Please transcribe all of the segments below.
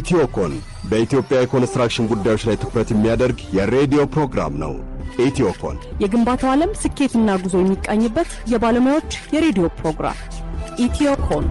ኢትዮኮን በኢትዮጵያ የኮንስትራክሽን ጉዳዮች ላይ ትኩረት የሚያደርግ የሬዲዮ ፕሮግራም ነው። ኢትዮኮን የግንባታው ዓለም ስኬትና ጉዞ የሚቃኝበት የባለሙያዎች የሬዲዮ ፕሮግራም ኢትዮኮን።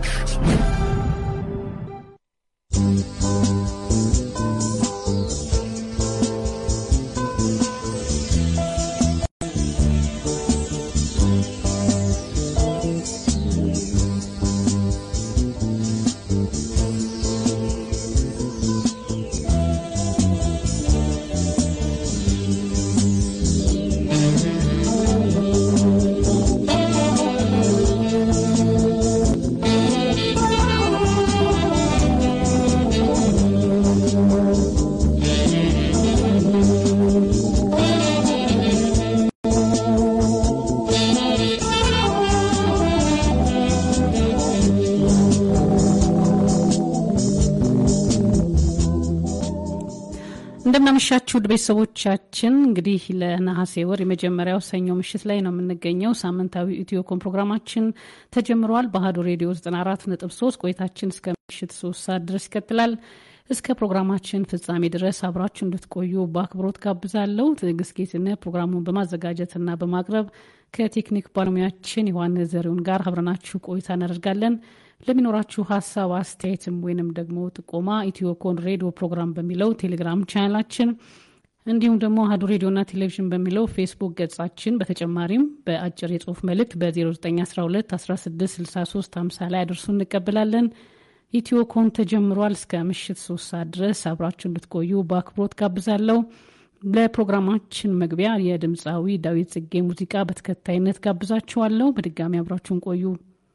እንደምናመሻችሁ ውድ ቤተሰቦቻችን እንግዲህ ለነሐሴ ወር የመጀመሪያው ሰኞ ምሽት ላይ ነው የምንገኘው። ሳምንታዊ ኢትዮኮም ፕሮግራማችን ተጀምሯል። በአሀዱ ሬዲዮ 94.3 ቆይታችን እስከ ምሽት ሶስት ሰዓት ድረስ ይቀጥላል። እስከ ፕሮግራማችን ፍጻሜ ድረስ አብራችሁ እንድትቆዩ በአክብሮት ጋብዛለሁ። ትዕግስት ጌትነት ፕሮግራሙን በማዘጋጀትና በማቅረብ ከቴክኒክ ባለሙያችን ዮሐንስ ዘሪሁን ጋር አብረናችሁ ቆይታ እናደርጋለን። ለሚኖራችሁ ሀሳብ አስተያየትም ወይንም ደግሞ ጥቆማ ኢትዮኮን ሬዲዮ ፕሮግራም በሚለው ቴሌግራም ቻናላችን እንዲሁም ደግሞ አሀዱ ሬዲዮና ቴሌቪዥን በሚለው ፌስቡክ ገጻችን በተጨማሪም በአጭር የጽሁፍ መልእክት በ0912 1663 50 ላይ አድርሱ እንቀበላለን። ኢትዮኮን ተጀምሯል። እስከ ምሽት ሶስት ሰዓት ድረስ አብራችሁ እንድትቆዩ በአክብሮት ጋብዛለሁ። ለፕሮግራማችን መግቢያ የድምፃዊ ዳዊት ጽጌ ሙዚቃ በተከታይነት ጋብዛችኋለሁ። በድጋሚ አብራችሁን ቆዩ።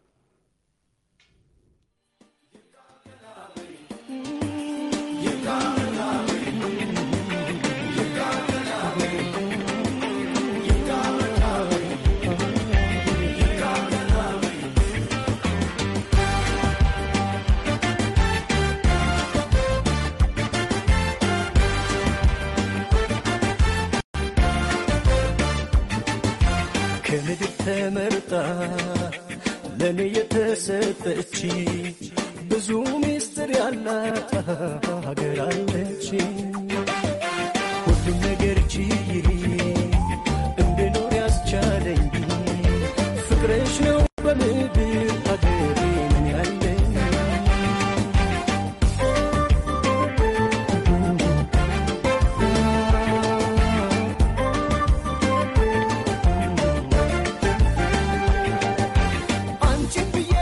ከምድር ተመርጣ ለእኔ የተሰጠች ብዙ ምስጢር ያላት ሀገር አለች። ሁሉም ነገር ችዬ እንድኖር ያስቻለኝ ፍቅርሽ ነው በምድር ሀገሬን ያለኝ አንቺን ብዬ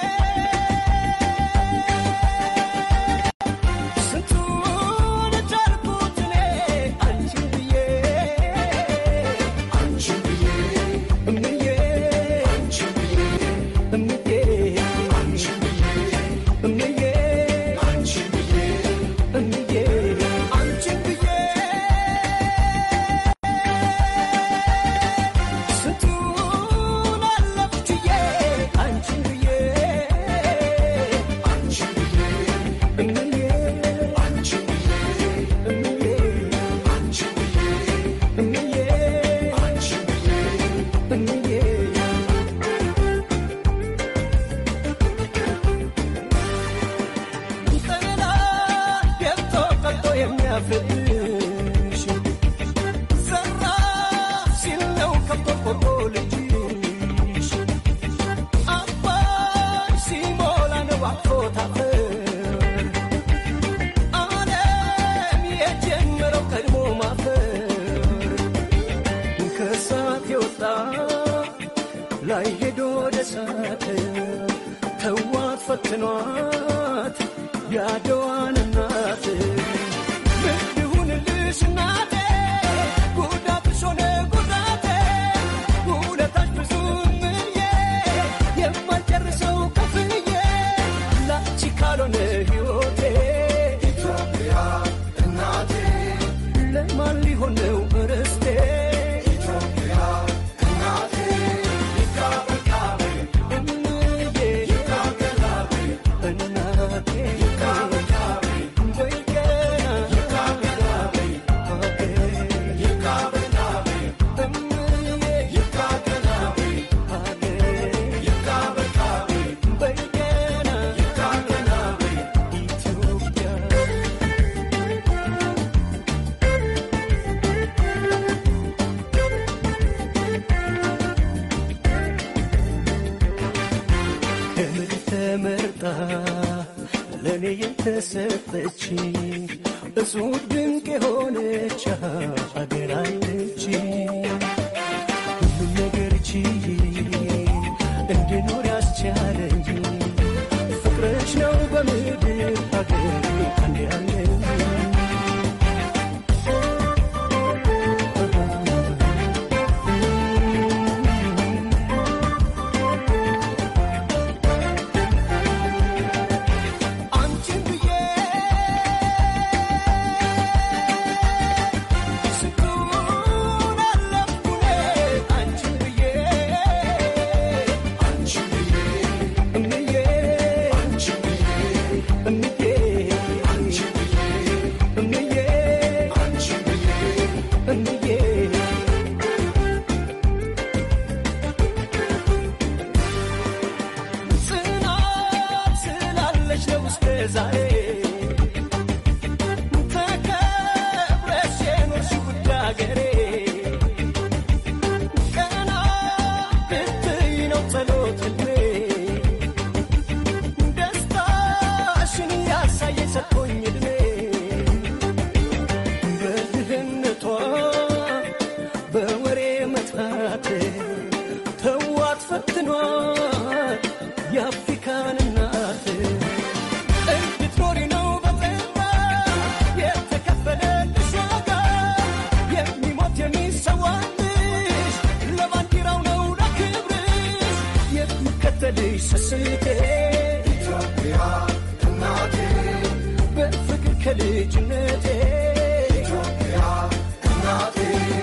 ስንቱን ቻልኩት እኔ አንቺን ብዬ አንቺን ብዬ እምዬ አንቺን ብዬ እምዬ አንቺን ብዬ እምዬ አንቺን ብዬ እምዬ አንቺን ብዬ ስንቱን አለፍችዬ አንቺን ብዬ አንቺን ብዬ እምዬ አንቺን ብዬ እምዬ አንቺን ብዬ እምዬ አንቺን ብዬ እምዬ ጠላ ገብቶ ቀልጦ የሚያፍርሽ ዘራ ሲል ነው ከቆርቆሮ ልጅሽ አባይ ሲሞላ ነው አቅፎ ታፈር ዓለም የጀመረው ቀድሞ ማፈር ከእሳት የወጣ ላይ ሄዶ ወደ እሳት ተዋት ፈትኗት ያደዋን እናት ምን ይሁንልሽ እናቴ ጉዳትሽ ሆነ ጉዳቴ ውለታሽ ብዙ ምዬ የማልጨርሰው ከፍዬ ላንቺ ካልሆነ ሕይወቴ ኢትዮጵያ እናቴ ለማን ሊሆን ነው ርስቴ ኢትዮጵያ እናቴ ይቃበቃበ እምዬ ይቃበቃበ እናቴ ይቃበቃበ ወይ ተሰጣ ለእኔ የተሰጠች እጹብ ድንቅ የሆነች ሀገር አለች ሁሉም ነገር ችዬ እንድኖር ያስቻለኝ ፍቅርሽ ነው በምድር ሀገር አንድ ያለኝ አንቺን ብዬ ስንቱን አለፍኩኔ አንቺን ብዬ አንቺን ብዬ እምዬ አንቺን ብዬ እምዬ አንቺን ብዬ እምዬ አንቺን ብዬ እምዬ ጽናት ስላለች ነው እስከ ዛሬ ተከብረሽ የኖርሽው ውድ አገሬ ቀና ብትይ ነው ጸሎት ህልሜ ደስታሽን ያሳየኝ ሰጥቶኝ እድሜ በድህነቷ በወሬ መጥፋት ተዋት ፈትኗት የአፍሪካን እናት እንድትኖሪ ነው በጠባ የተከፈለልሽ ዋጋ የሚሞት የሚሰዋልሽ ለባንዲራው ነው ለክብርሽ የሚከተልሽ ስስቴ ኢትዮጵያ እናቴ በፍቅር ከልጅነቴ ኢትዮጵያ እናቴ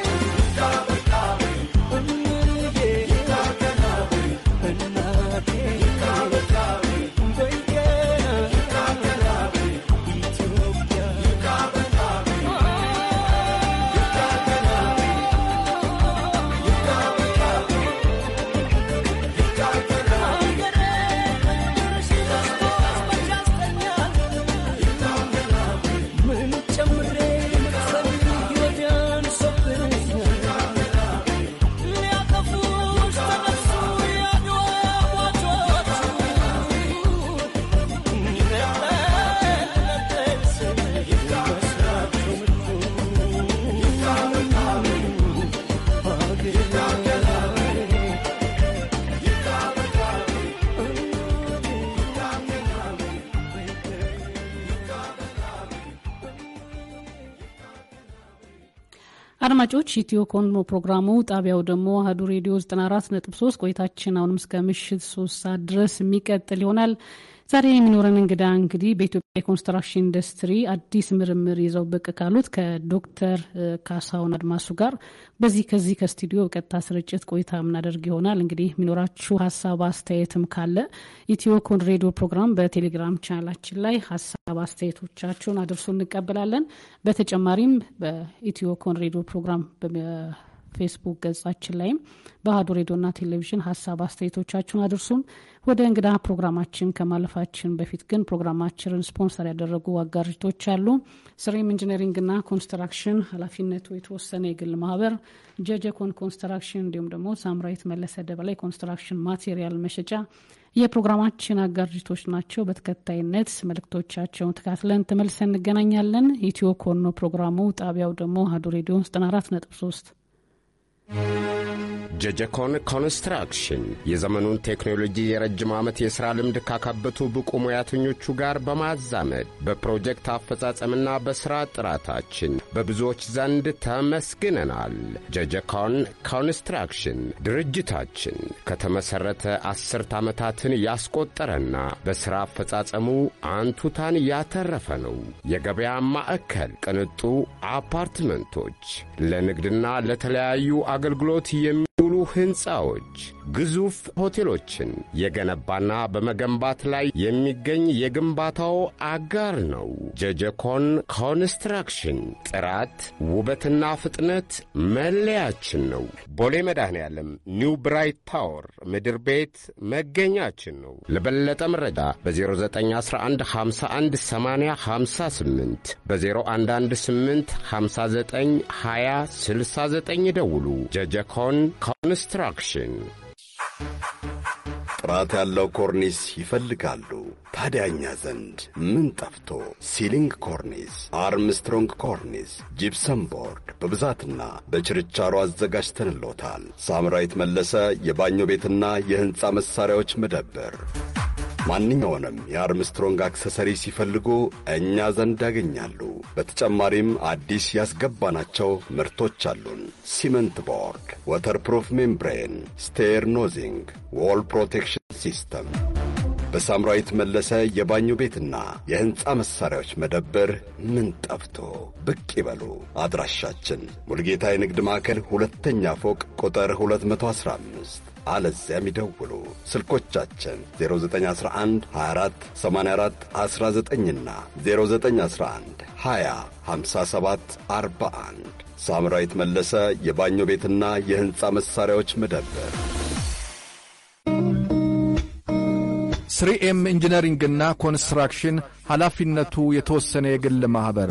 ምን ጨምሬ መክፈል ይወዳን ሰብረኛል ሊያጠፉሽ ተነሱ ያድዋ ሟቾች አድማጮች ኢትዮ ኮንሞ ፕሮግራሙ ጣቢያው ደግሞ አህዱ ሬዲዮ 94.3 ቆይታችን አሁንም እስከ ምሽት ሶስት ሰዓት ድረስ የሚቀጥል ይሆናል። ዛሬ የሚኖረን እንግዳ እንግዲህ በኢትዮጵያ የኮንስትራክሽን ኢንዱስትሪ አዲስ ምርምር ይዘው ብቅ ካሉት ከዶክተር ካሳሁን አድማሱ ጋር በዚህ ከዚህ ከስቱዲዮ በቀጥታ ስርጭት ቆይታ የምናደርግ ይሆናል። እንግዲህ የሚኖራችሁ ሀሳብ አስተያየትም ካለ ኢትዮ ኮን ሬዲዮ ፕሮግራም በቴሌግራም ቻናላችን ላይ ሀሳብ አስተያየቶቻችሁን አድርሶ እንቀበላለን። በተጨማሪም በኢትዮ ኮን ሬዲዮ ፕሮግራም ፌስቡክ ገጻችን ላይም በአሀዱ ሬዲዮና ቴሌቪዥን ሀሳብ አስተያየቶቻችሁን አድርሱም። ወደ እንግዳ ፕሮግራማችን ከማለፋችን በፊት ግን ፕሮግራማችንን ስፖንሰር ያደረጉ አጋርቶች አሉ። ስሬም ኢንጂነሪንግና ኮንስትራክሽን ኃላፊነቱ የተወሰነ የግል ማህበር፣ ጀጀኮን ኮንስትራክሽን እንዲሁም ደግሞ ሳምራዊት መለሰ ደበላይ ኮንስትራክሽን ማቴሪያል መሸጫ የፕሮግራማችን አጋርጅቶች ናቸው። በተከታይነት መልእክቶቻቸውን ተካትለን ተመልሰን እንገናኛለን። ኢትዮ ኮኖ ፕሮግራሙ ጣቢያው ደግሞ አሀዱ ሬዲዮ 94 ነጥብ 3 ጀጀኮን ኮንስትራክሽን የዘመኑን ቴክኖሎጂ የረጅም ዓመት የሥራ ልምድ ካካበቱ ብቁ ሙያተኞቹ ጋር በማዛመድ በፕሮጀክት አፈጻጸምና በሥራ ጥራታችን በብዙዎች ዘንድ ተመስግነናል። ጀጀኮን ኮንስትራክሽን ድርጅታችን ከተመሠረተ አስርት ዓመታትን ያስቆጠረና በሥራ አፈጻጸሙ አንቱታን ያተረፈ ነው። የገበያ ማዕከል፣ ቅንጡ አፓርትመንቶች፣ ለንግድና ለተለያዩ አገልግሎት የሚውሉ ሕንፃዎች፣ ግዙፍ ሆቴሎችን የገነባና በመገንባት ላይ የሚገኝ የግንባታው አጋር ነው። ጀጀኮን ኮንስትራክሽን ጥራት፣ ውበትና ፍጥነት መለያችን ነው። ቦሌ መድኃኔ ዓለም ኒው ብራይት ታወር ምድር ቤት መገኛችን ነው። ለበለጠ መረጃ በ0911518058 በ0118 59 20 69 ደውሉ። ጀጀኮን ኮንስትራክሽን ጥራት ያለው ኮርኒስ ይፈልጋሉ። ታዲያ እኛ ዘንድ ምን ጠፍቶ? ሲሊንግ ኮርኒስ፣ አርምስትሮንግ ኮርኒስ፣ ጂፕሰም ቦርድ በብዛትና በችርቻሮ አዘጋጅተንሎታል። ሳምራዊት መለሰ የባኞ ቤትና የሕንፃ መሣሪያዎች መደብር ማንኛውንም የአርምስትሮንግ አክሰሰሪ ሲፈልጉ እኛ ዘንድ ያገኛሉ። በተጨማሪም አዲስ ያስገባናቸው ምርቶች አሉን። ሲመንት ቦርድ፣ ወተርፕሩፍ ሜምብሬን፣ ስቴር ኖዚንግ፣ ዎል ፕሮቴክሽን ሲስተም በሳምራዊት መለሰ የባኞ ቤትና የሕንፃ መሣሪያዎች መደብር ምን ጠፍቶ ብቅ ይበሉ። አድራሻችን ሙልጌታ የንግድ ማዕከል ሁለተኛ ፎቅ ቁጥር 215 አለዚያም ይደውሉ። ስልኮቻችን 0911 24 84 19ና 0911 20 57 41 ሳምራዊት መለሰ የባኞ ቤትና የሕንፃ መሣሪያዎች መደብር ስሪኤም ኢንጂነሪንግና ኮንስትራክሽን ኃላፊነቱ የተወሰነ የግል ማኅበር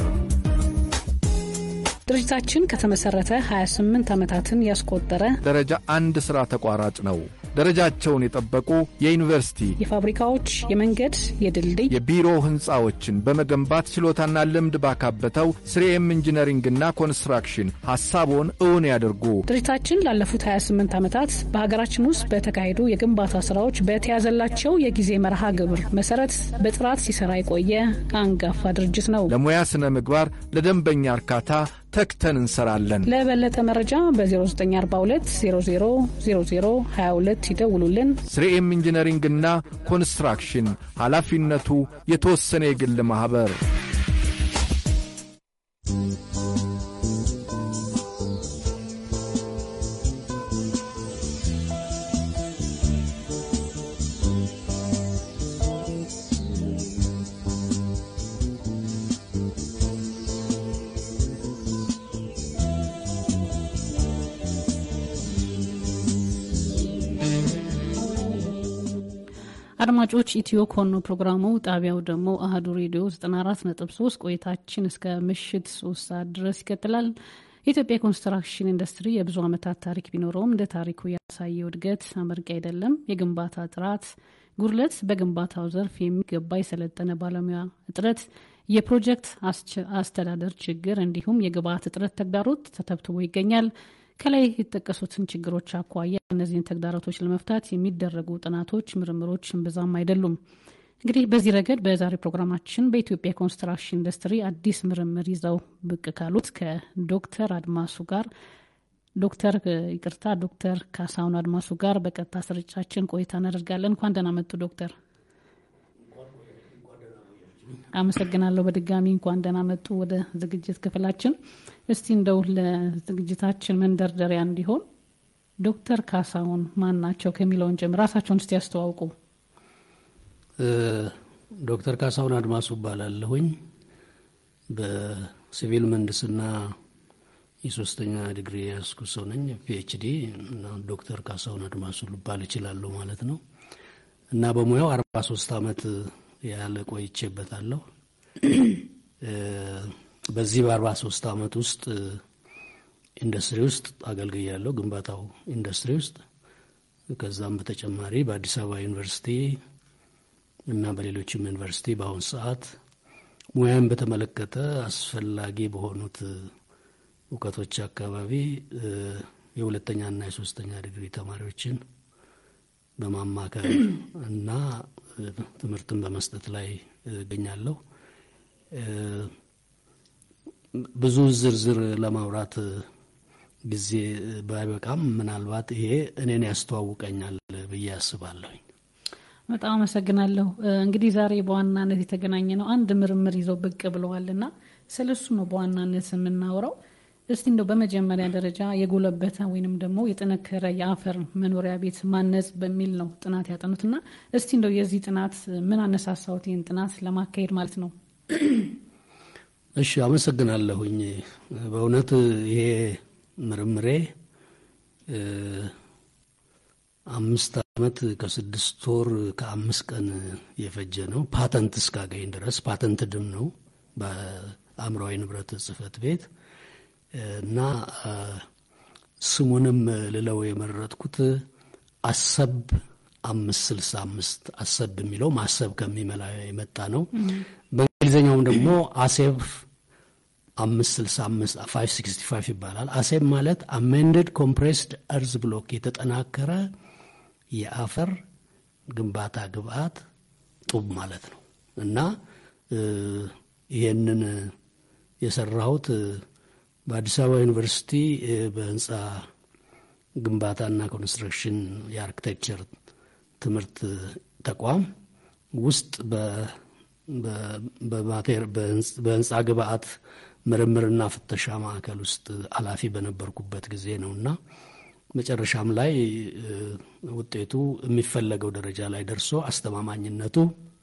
ድርጅታችን ከተመሰረተ 28 ዓመታትን ያስቆጠረ ደረጃ አንድ ሥራ ተቋራጭ ነው። ደረጃቸውን የጠበቁ የዩኒቨርሲቲ፣ የፋብሪካዎች፣ የመንገድ፣ የድልድይ፣ የቢሮ ሕንፃዎችን በመገንባት ችሎታና ልምድ ባካበተው ስሪኤም ኢንጂነሪንግና ኮንስትራክሽን ሐሳቦን እውን ያድርጉ። ድርጅታችን ላለፉት 28 ዓመታት በሀገራችን ውስጥ በተካሄዱ የግንባታ ስራዎች በተያዘላቸው የጊዜ መርሃ ግብር መሰረት በጥራት ሲሰራ የቆየ አንጋፋ ድርጅት ነው። ለሙያ ሥነ ምግባር፣ ለደንበኛ እርካታ ተግተን እንሰራለን። ለበለጠ መረጃ በ0942 00 00 22 ይደውሉልን። ስሪኤም ኢንጂነሪንግና ኮንስትራክሽን ኃላፊነቱ የተወሰነ የግል ማኅበር አድማጮች ኢትዮ ኮኖ ፕሮግራሙ ጣቢያው ደግሞ አህዱ ሬዲዮ 94.3 ቆይታችን እስከ ምሽት ሶስት ሰዓት ድረስ ይቀጥላል። የኢትዮጵያ ኮንስትራክሽን ኢንዱስትሪ የብዙ ዓመታት ታሪክ ቢኖረውም እንደ ታሪኩ ያሳየው እድገት አመርቂ አይደለም። የግንባታ ጥራት ጉድለት፣ በግንባታው ዘርፍ የሚገባ የሰለጠነ ባለሙያ እጥረት፣ የፕሮጀክት አስተዳደር ችግር እንዲሁም የግብአት እጥረት ተግዳሮት ተተብትቦ ይገኛል። ከላይ የተጠቀሱትን ችግሮች አኳያ እነዚህን ተግዳሮቶች ለመፍታት የሚደረጉ ጥናቶች፣ ምርምሮች እምብዛም አይደሉም። እንግዲህ በዚህ ረገድ በዛሬ ፕሮግራማችን በኢትዮጵያ ኮንስትራክሽን ኢንዱስትሪ አዲስ ምርምር ይዘው ብቅ ካሉት ከዶክተር አድማሱ ጋር ዶክተር ይቅርታ ዶክተር ካሳሁን አድማሱ ጋር በቀጥታ ስርጫችን ቆይታ እናደርጋለን። እንኳን ደህና መጡ ዶክተር። አመሰግናለሁ በድጋሚ እንኳን ደህና መጡ ወደ ዝግጅት ክፍላችን። እስቲ እንደው ለዝግጅታችን መንደርደሪያ እንዲሆን ዶክተር ካሳሁን ማን ናቸው ከሚለውን ጀምር ራሳቸውን እስቲ ያስተዋውቁ። ዶክተር ካሳሁን አድማሱ እባላለሁኝ በሲቪል ምህንድስና የሶስተኛ ዲግሪ ያስኩ ሰው ነኝ። ፒኤችዲ እና ዶክተር ካሳሁን አድማሱ ልባል እችላለሁ ማለት ነው እና በሙያው አርባ ሶስት አመት ያለ ቆይቼበታለሁ። በዚህ በአርባ ሶስት አመት ውስጥ ኢንዱስትሪ ውስጥ አገልግያለሁ፣ ግንባታው ኢንዱስትሪ ውስጥ። ከዛም በተጨማሪ በአዲስ አበባ ዩኒቨርሲቲ እና በሌሎችም ዩኒቨርሲቲ በአሁኑ ሰዓት ሙያን በተመለከተ አስፈላጊ በሆኑት እውቀቶች አካባቢ የሁለተኛና የሶስተኛ ዲግሪ ተማሪዎችን በማማከር እና ትምህርትን በመስጠት ላይ እገኛለሁ። ብዙ ዝርዝር ለማውራት ጊዜ ባይበቃም ምናልባት ይሄ እኔን ያስተዋውቀኛል ብዬ አስባለሁኝ። በጣም አመሰግናለሁ። እንግዲህ ዛሬ በዋናነት የተገናኘ ነው አንድ ምርምር ይዘው ብቅ ብለዋል እና ስለ እሱ ነው በዋናነት የምናወራው። እስቲ እንደው በመጀመሪያ ደረጃ የጎለበተ ወይንም ደግሞ የጠነከረ የአፈር መኖሪያ ቤት ማነጽ በሚል ነው ጥናት ያጠኑትና እስቲ እንደው የዚህ ጥናት ምን አነሳሳውት ይህን ጥናት ለማካሄድ ማለት ነው? እሺ፣ አመሰግናለሁኝ። በእውነት ይሄ ምርምሬ አምስት ዓመት ከስድስት ወር ከአምስት ቀን የፈጀ ነው። ፓተንት እስካገኝ ድረስ ፓተንት ድም ነው በአእምሯዊ ንብረት ጽሕፈት ቤት እና ስሙንም ልለው የመረጥኩት አሰብ አምስት ስልሳ አምስት አሰብ የሚለው ማሰብ ከሚመላ የመጣ ነው። በእንግሊዝኛውም ደግሞ አሴብ አምስት ስልሳ አምስት ፋይቭ ሲክስቲ ፋይቭ ይባላል። አሴብ ማለት አሜንድድ ኮምፕሬስድ እርዝ ብሎክ የተጠናከረ የአፈር ግንባታ ግብአት ጡብ ማለት ነው እና ይህንን የሰራሁት በአዲስ አበባ ዩኒቨርሲቲ በህንፃ ግንባታና ኮንስትራክሽን የአርክቴክቸር ትምህርት ተቋም ውስጥ በህንፃ ግብአት ምርምርና ፍተሻ ማዕከል ውስጥ ኃላፊ በነበርኩበት ጊዜ ነው እና መጨረሻም ላይ ውጤቱ የሚፈለገው ደረጃ ላይ ደርሶ አስተማማኝነቱ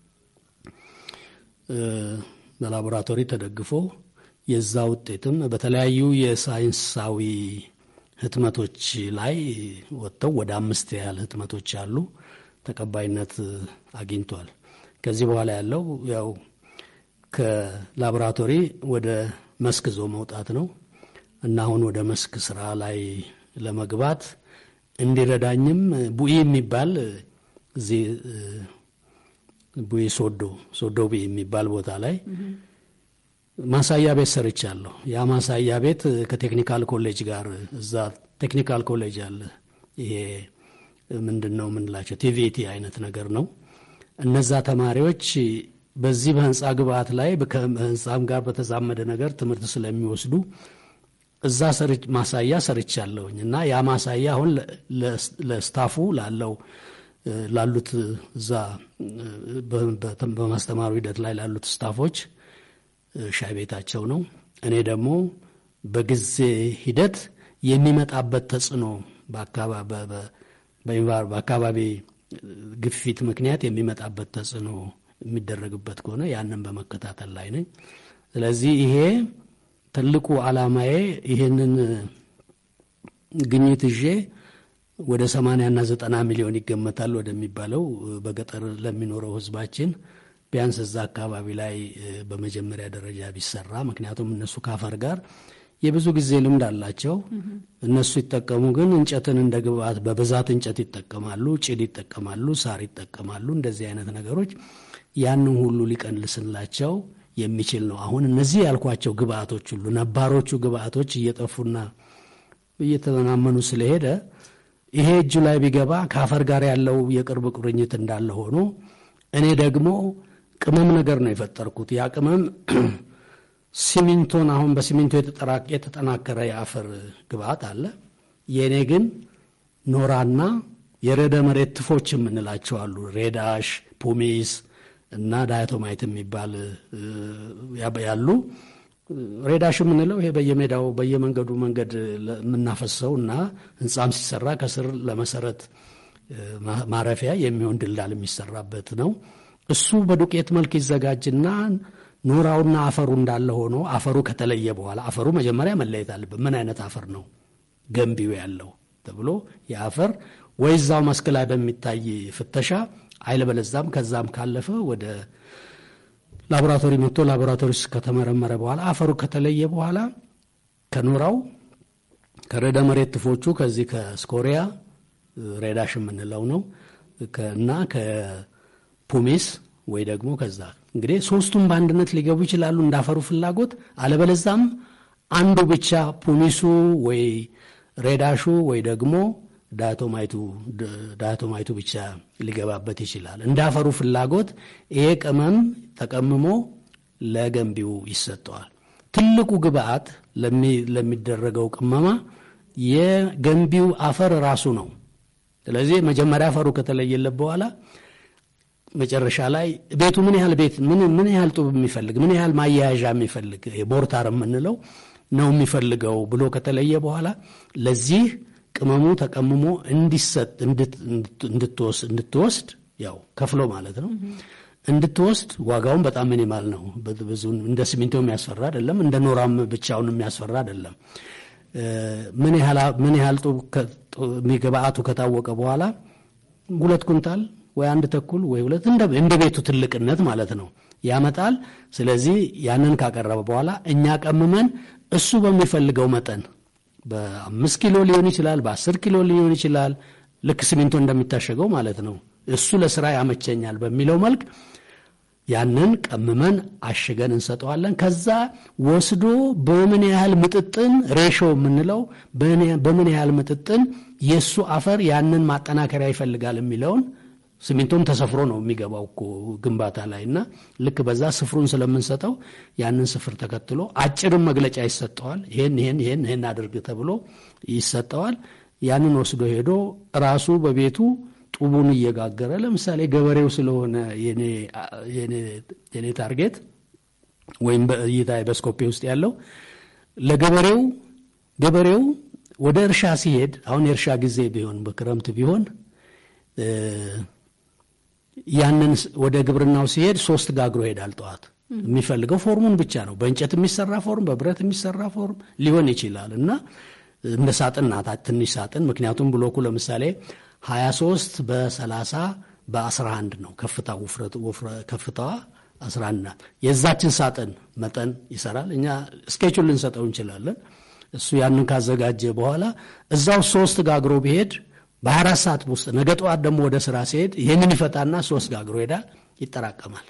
በላቦራቶሪ ተደግፎ የዛ ውጤትም በተለያዩ የሳይንሳዊ ህትመቶች ላይ ወጥተው ወደ አምስት ያህል ህትመቶች አሉ። ተቀባይነት አግኝቷል። ከዚህ በኋላ ያለው ያው ከላቦራቶሪ ወደ መስክ ዞ መውጣት ነው እና አሁን ወደ መስክ ስራ ላይ ለመግባት እንዲረዳኝም ቡኢ የሚባል እዚህ ቡኢ ሶዶ ሶዶ ቡኢ የሚባል ቦታ ላይ ማሳያ ቤት ሰርቻለሁ። ያ ማሳያ ቤት ከቴክኒካል ኮሌጅ ጋር እዛ ቴክኒካል ኮሌጅ አለ። ይሄ ምንድን ነው የምንላቸው ቲቪቲ አይነት ነገር ነው። እነዛ ተማሪዎች በዚህ በህንፃ ግብአት ላይ ከህንፃም ጋር በተዛመደ ነገር ትምህርት ስለሚወስዱ እዛ ማሳያ ሰርቻለሁኝ እና ያ ማሳያ አሁን ለስታፉ ላለው ላሉት እዛ በማስተማሩ ሂደት ላይ ላሉት ስታፎች ሻይ ቤታቸው ነው። እኔ ደግሞ በጊዜ ሂደት የሚመጣበት ተጽዕኖ በአካባቢ ግፊት ምክንያት የሚመጣበት ተጽዕኖ የሚደረግበት ከሆነ ያንን በመከታተል ላይ ነኝ። ስለዚህ ይሄ ትልቁ ዓላማዬ ይሄንን ግኝት ይዤ ወደ ሰማንያና ዘጠና ሚሊዮን ይገመታል ወደሚባለው በገጠር ለሚኖረው ህዝባችን ቢያንስ እዛ አካባቢ ላይ በመጀመሪያ ደረጃ ቢሰራ፣ ምክንያቱም እነሱ ከአፈር ጋር የብዙ ጊዜ ልምድ አላቸው። እነሱ ይጠቀሙ ግን እንጨትን እንደ ግብአት በብዛት እንጨት ይጠቀማሉ፣ ጭድ ይጠቀማሉ፣ ሳር ይጠቀማሉ። እንደዚህ አይነት ነገሮች ያንን ሁሉ ሊቀንስላቸው የሚችል ነው። አሁን እነዚህ ያልኳቸው ግብአቶች ሁሉ ነባሮቹ ግብአቶች እየጠፉና እየተመናመኑ ስለሄደ ይሄ እጁ ላይ ቢገባ ከአፈር ጋር ያለው የቅርብ ቁርኝት እንዳለ ሆኖ እኔ ደግሞ ቅመም ነገር ነው የፈጠርኩት። ያ ቅመም ሲሚንቶን አሁን በሲሚንቶ የተጠናከረ የአፈር ግብአት አለ። የእኔ ግን ኖራና የረደ መሬት ትፎች የምንላቸው አሉ። ሬዳሽ፣ ፑሚስ እና ዳያቶማይት የሚባል ያሉ ሬዳሽ የምንለው ይሄ በየሜዳው በየመንገዱ መንገድ የምናፈሰው እና ህንፃም ሲሰራ ከስር ለመሰረት ማረፊያ የሚሆን ድልዳል የሚሰራበት ነው። እሱ በዱቄት መልክ ይዘጋጅና ኖራውና አፈሩ እንዳለ ሆኖ አፈሩ ከተለየ በኋላ አፈሩ መጀመሪያ መለየት አለበት። ምን አይነት አፈር ነው ገንቢው ያለው ተብሎ የአፈር ወይ እዛው መስክ ላይ በሚታይ ፍተሻ አይለበለዛም ከዛም ካለፈ ወደ ላቦራቶሪ መጥቶ ላቦራቶሪ ውስጥ ከተመረመረ በኋላ አፈሩ ከተለየ በኋላ ከኖራው ከረደ መሬት ትፎቹ ከዚህ ከስኮሪያ ሬዳሽ የምንለው ነው እና ከፑሚስ ወይ ደግሞ ከዛ እንግዲህ ሶስቱም በአንድነት ሊገቡ ይችላሉ እንዳፈሩ ፍላጎት። አለበለዛም አንዱ ብቻ ፑሚሱ ወይ ሬዳሹ ወይ ደግሞ ዳያቶማይቱ ብቻ ሊገባበት ይችላል። እንዳፈሩ ፍላጎት ይሄ ቅመም ተቀምሞ ለገንቢው ይሰጠዋል። ትልቁ ግብአት ለሚደረገው ቅመማ የገንቢው አፈር ራሱ ነው። ስለዚህ መጀመሪያ አፈሩ ከተለየለት በኋላ መጨረሻ ላይ ቤቱ ምን ያህል ቤት ምን ያህል ጡብ የሚፈልግ ምን ያህል ማያያዣ የሚፈልግ ቦርታር የምንለው ነው የሚፈልገው ብሎ ከተለየ በኋላ ለዚህ ቅመሙ ተቀምሞ እንዲሰጥ እንድትወስድ ያው ከፍሎ ማለት ነው እንድትወስድ ዋጋውን በጣም ሚኒማል ነው። ብዙ እንደ ሲሚንቶ የሚያስፈራ አይደለም። እንደ ኖራም ብቻውን የሚያስፈራ አይደለም። ምን ያህል ጡብ ግብአቱ ከታወቀ በኋላ ሁለት ኩንታል ወይ አንድ ተኩል ወይ ሁለት እንደ ቤቱ ትልቅነት ማለት ነው ያመጣል። ስለዚህ ያንን ካቀረበ በኋላ እኛ ቀምመን እሱ በሚፈልገው መጠን በአምስት ኪሎ ሊሆን ይችላል፣ በአስር ኪሎ ሊሆን ይችላል። ልክ ሲሚንቶ እንደሚታሸገው ማለት ነው። እሱ ለስራ ያመቸኛል በሚለው መልክ ያንን ቀምመን አሽገን እንሰጠዋለን። ከዛ ወስዶ በምን ያህል ምጥጥን ሬሾ የምንለው በምን ያህል ምጥጥን የእሱ አፈር ያንን ማጠናከሪያ ይፈልጋል የሚለውን ሲሚንቶም ተሰፍሮ ነው የሚገባው እኮ ግንባታ ላይ እና ልክ በዛ ስፍሩን ስለምንሰጠው ያንን ስፍር ተከትሎ አጭርም መግለጫ ይሰጠዋል። ይሄን ይሄን ይሄን ይሄን አድርግ ተብሎ ይሰጠዋል። ያንን ወስዶ ሄዶ ራሱ በቤቱ ጡቡን እየጋገረ ለምሳሌ ገበሬው ስለሆነ የኔ ታርጌት ወይም በእይታ በስኮፔ ውስጥ ያለው ለገበሬው ገበሬው ወደ እርሻ ሲሄድ አሁን የእርሻ ጊዜ ቢሆን በክረምት ቢሆን ያንን ወደ ግብርናው ሲሄድ ሶስት ጋግሮ ይሄዳል። ጠዋት የሚፈልገው ፎርሙን ብቻ ነው። በእንጨት የሚሰራ ፎርም፣ በብረት የሚሰራ ፎርም ሊሆን ይችላል እና እንደ ሳጥን ናት፣ ትንሽ ሳጥን። ምክንያቱም ብሎኩ ለምሳሌ 23 በ30 በ11 ነው ከፍታ ከፍታዋ 11 ናት። የዛችን ሳጥን መጠን ይሰራል። እኛ ስኬቹን ልንሰጠው እንችላለን። እሱ ያንን ካዘጋጀ በኋላ እዛው ሶስት ጋግሮ ቢሄድ በ24 ሰዓት ውስጥ ነገ ጠዋት ደግሞ ወደ ስራ ሲሄድ ይህንን ይፈታና ሶስት ጋግሮ ሄዳል፣ ይጠራቀማል።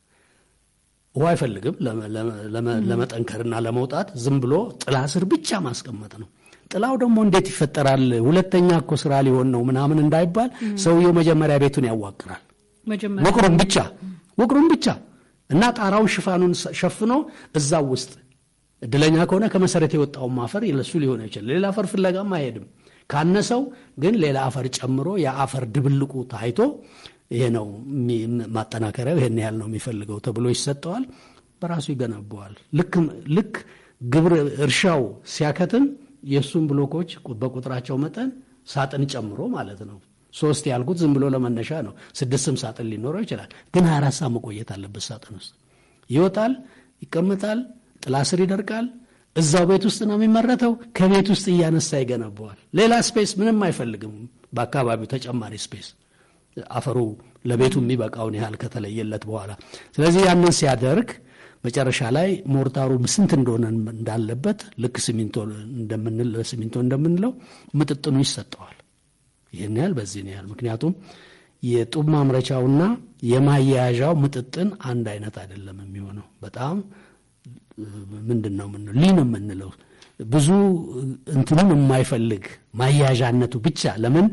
ውሃ አይፈልግም ለመጠንከርና ለመውጣት ዝም ብሎ ጥላ ስር ብቻ ማስቀመጥ ነው። ጥላው ደግሞ እንዴት ይፈጠራል? ሁለተኛ እኮ ስራ ሊሆን ነው ምናምን እንዳይባል ሰውየው መጀመሪያ ቤቱን ያዋቅራል። ውቅሩን ብቻ ውቅሩን ብቻ እና ጣራውን ሽፋኑን ሸፍኖ እዛው ውስጥ እድለኛ ከሆነ ከመሰረት የወጣውን አፈር ለሱ ሊሆን ይችላል። ሌላ አፈር ፍለጋም አይሄድም። ካነሰው ግን ሌላ አፈር ጨምሮ የአፈር ድብልቁ ታይቶ ይሄ ነው ማጠናከሪያው ይሄን ያህል ነው የሚፈልገው ተብሎ ይሰጠዋል። በራሱ ይገነባዋል። ልክ ግብር እርሻው ሲያከትም የእሱን ብሎኮች በቁጥራቸው መጠን ሳጥን ጨምሮ ማለት ነው። ሶስት ያልኩት ዝም ብሎ ለመነሻ ነው። ስድስትም ሳጥን ሊኖረው ይችላል። ግን ሀያ አራት ሰዓት መቆየት አለበት ሳጥን ውስጥ ይወጣል፣ ይቀመጣል፣ ጥላ ስር ይደርቃል። እዛው ቤት ውስጥ ነው የሚመረተው። ከቤት ውስጥ እያነሳ ይገነባዋል። ሌላ ስፔስ ምንም አይፈልግም። በአካባቢው ተጨማሪ ስፔስ አፈሩ ለቤቱ የሚበቃውን ያህል ከተለየለት በኋላ ስለዚህ ያንን ሲያደርግ መጨረሻ ላይ ሞርታሩ ስንት እንደሆነ እንዳለበት ልክ ሲሚንቶ ሲሚንቶ እንደምንለው ምጥጥኑ ይሰጠዋል። ይህን ያህል በዚህን ያህል ምክንያቱም የጡብ ማምረቻውና የማያያዣው ምጥጥን አንድ አይነት አይደለም የሚሆነው በጣም ምንድን ነው ምን ሊን የምንለው ብዙ እንትኑን የማይፈልግ ማያያዣነቱ ብቻ ለምን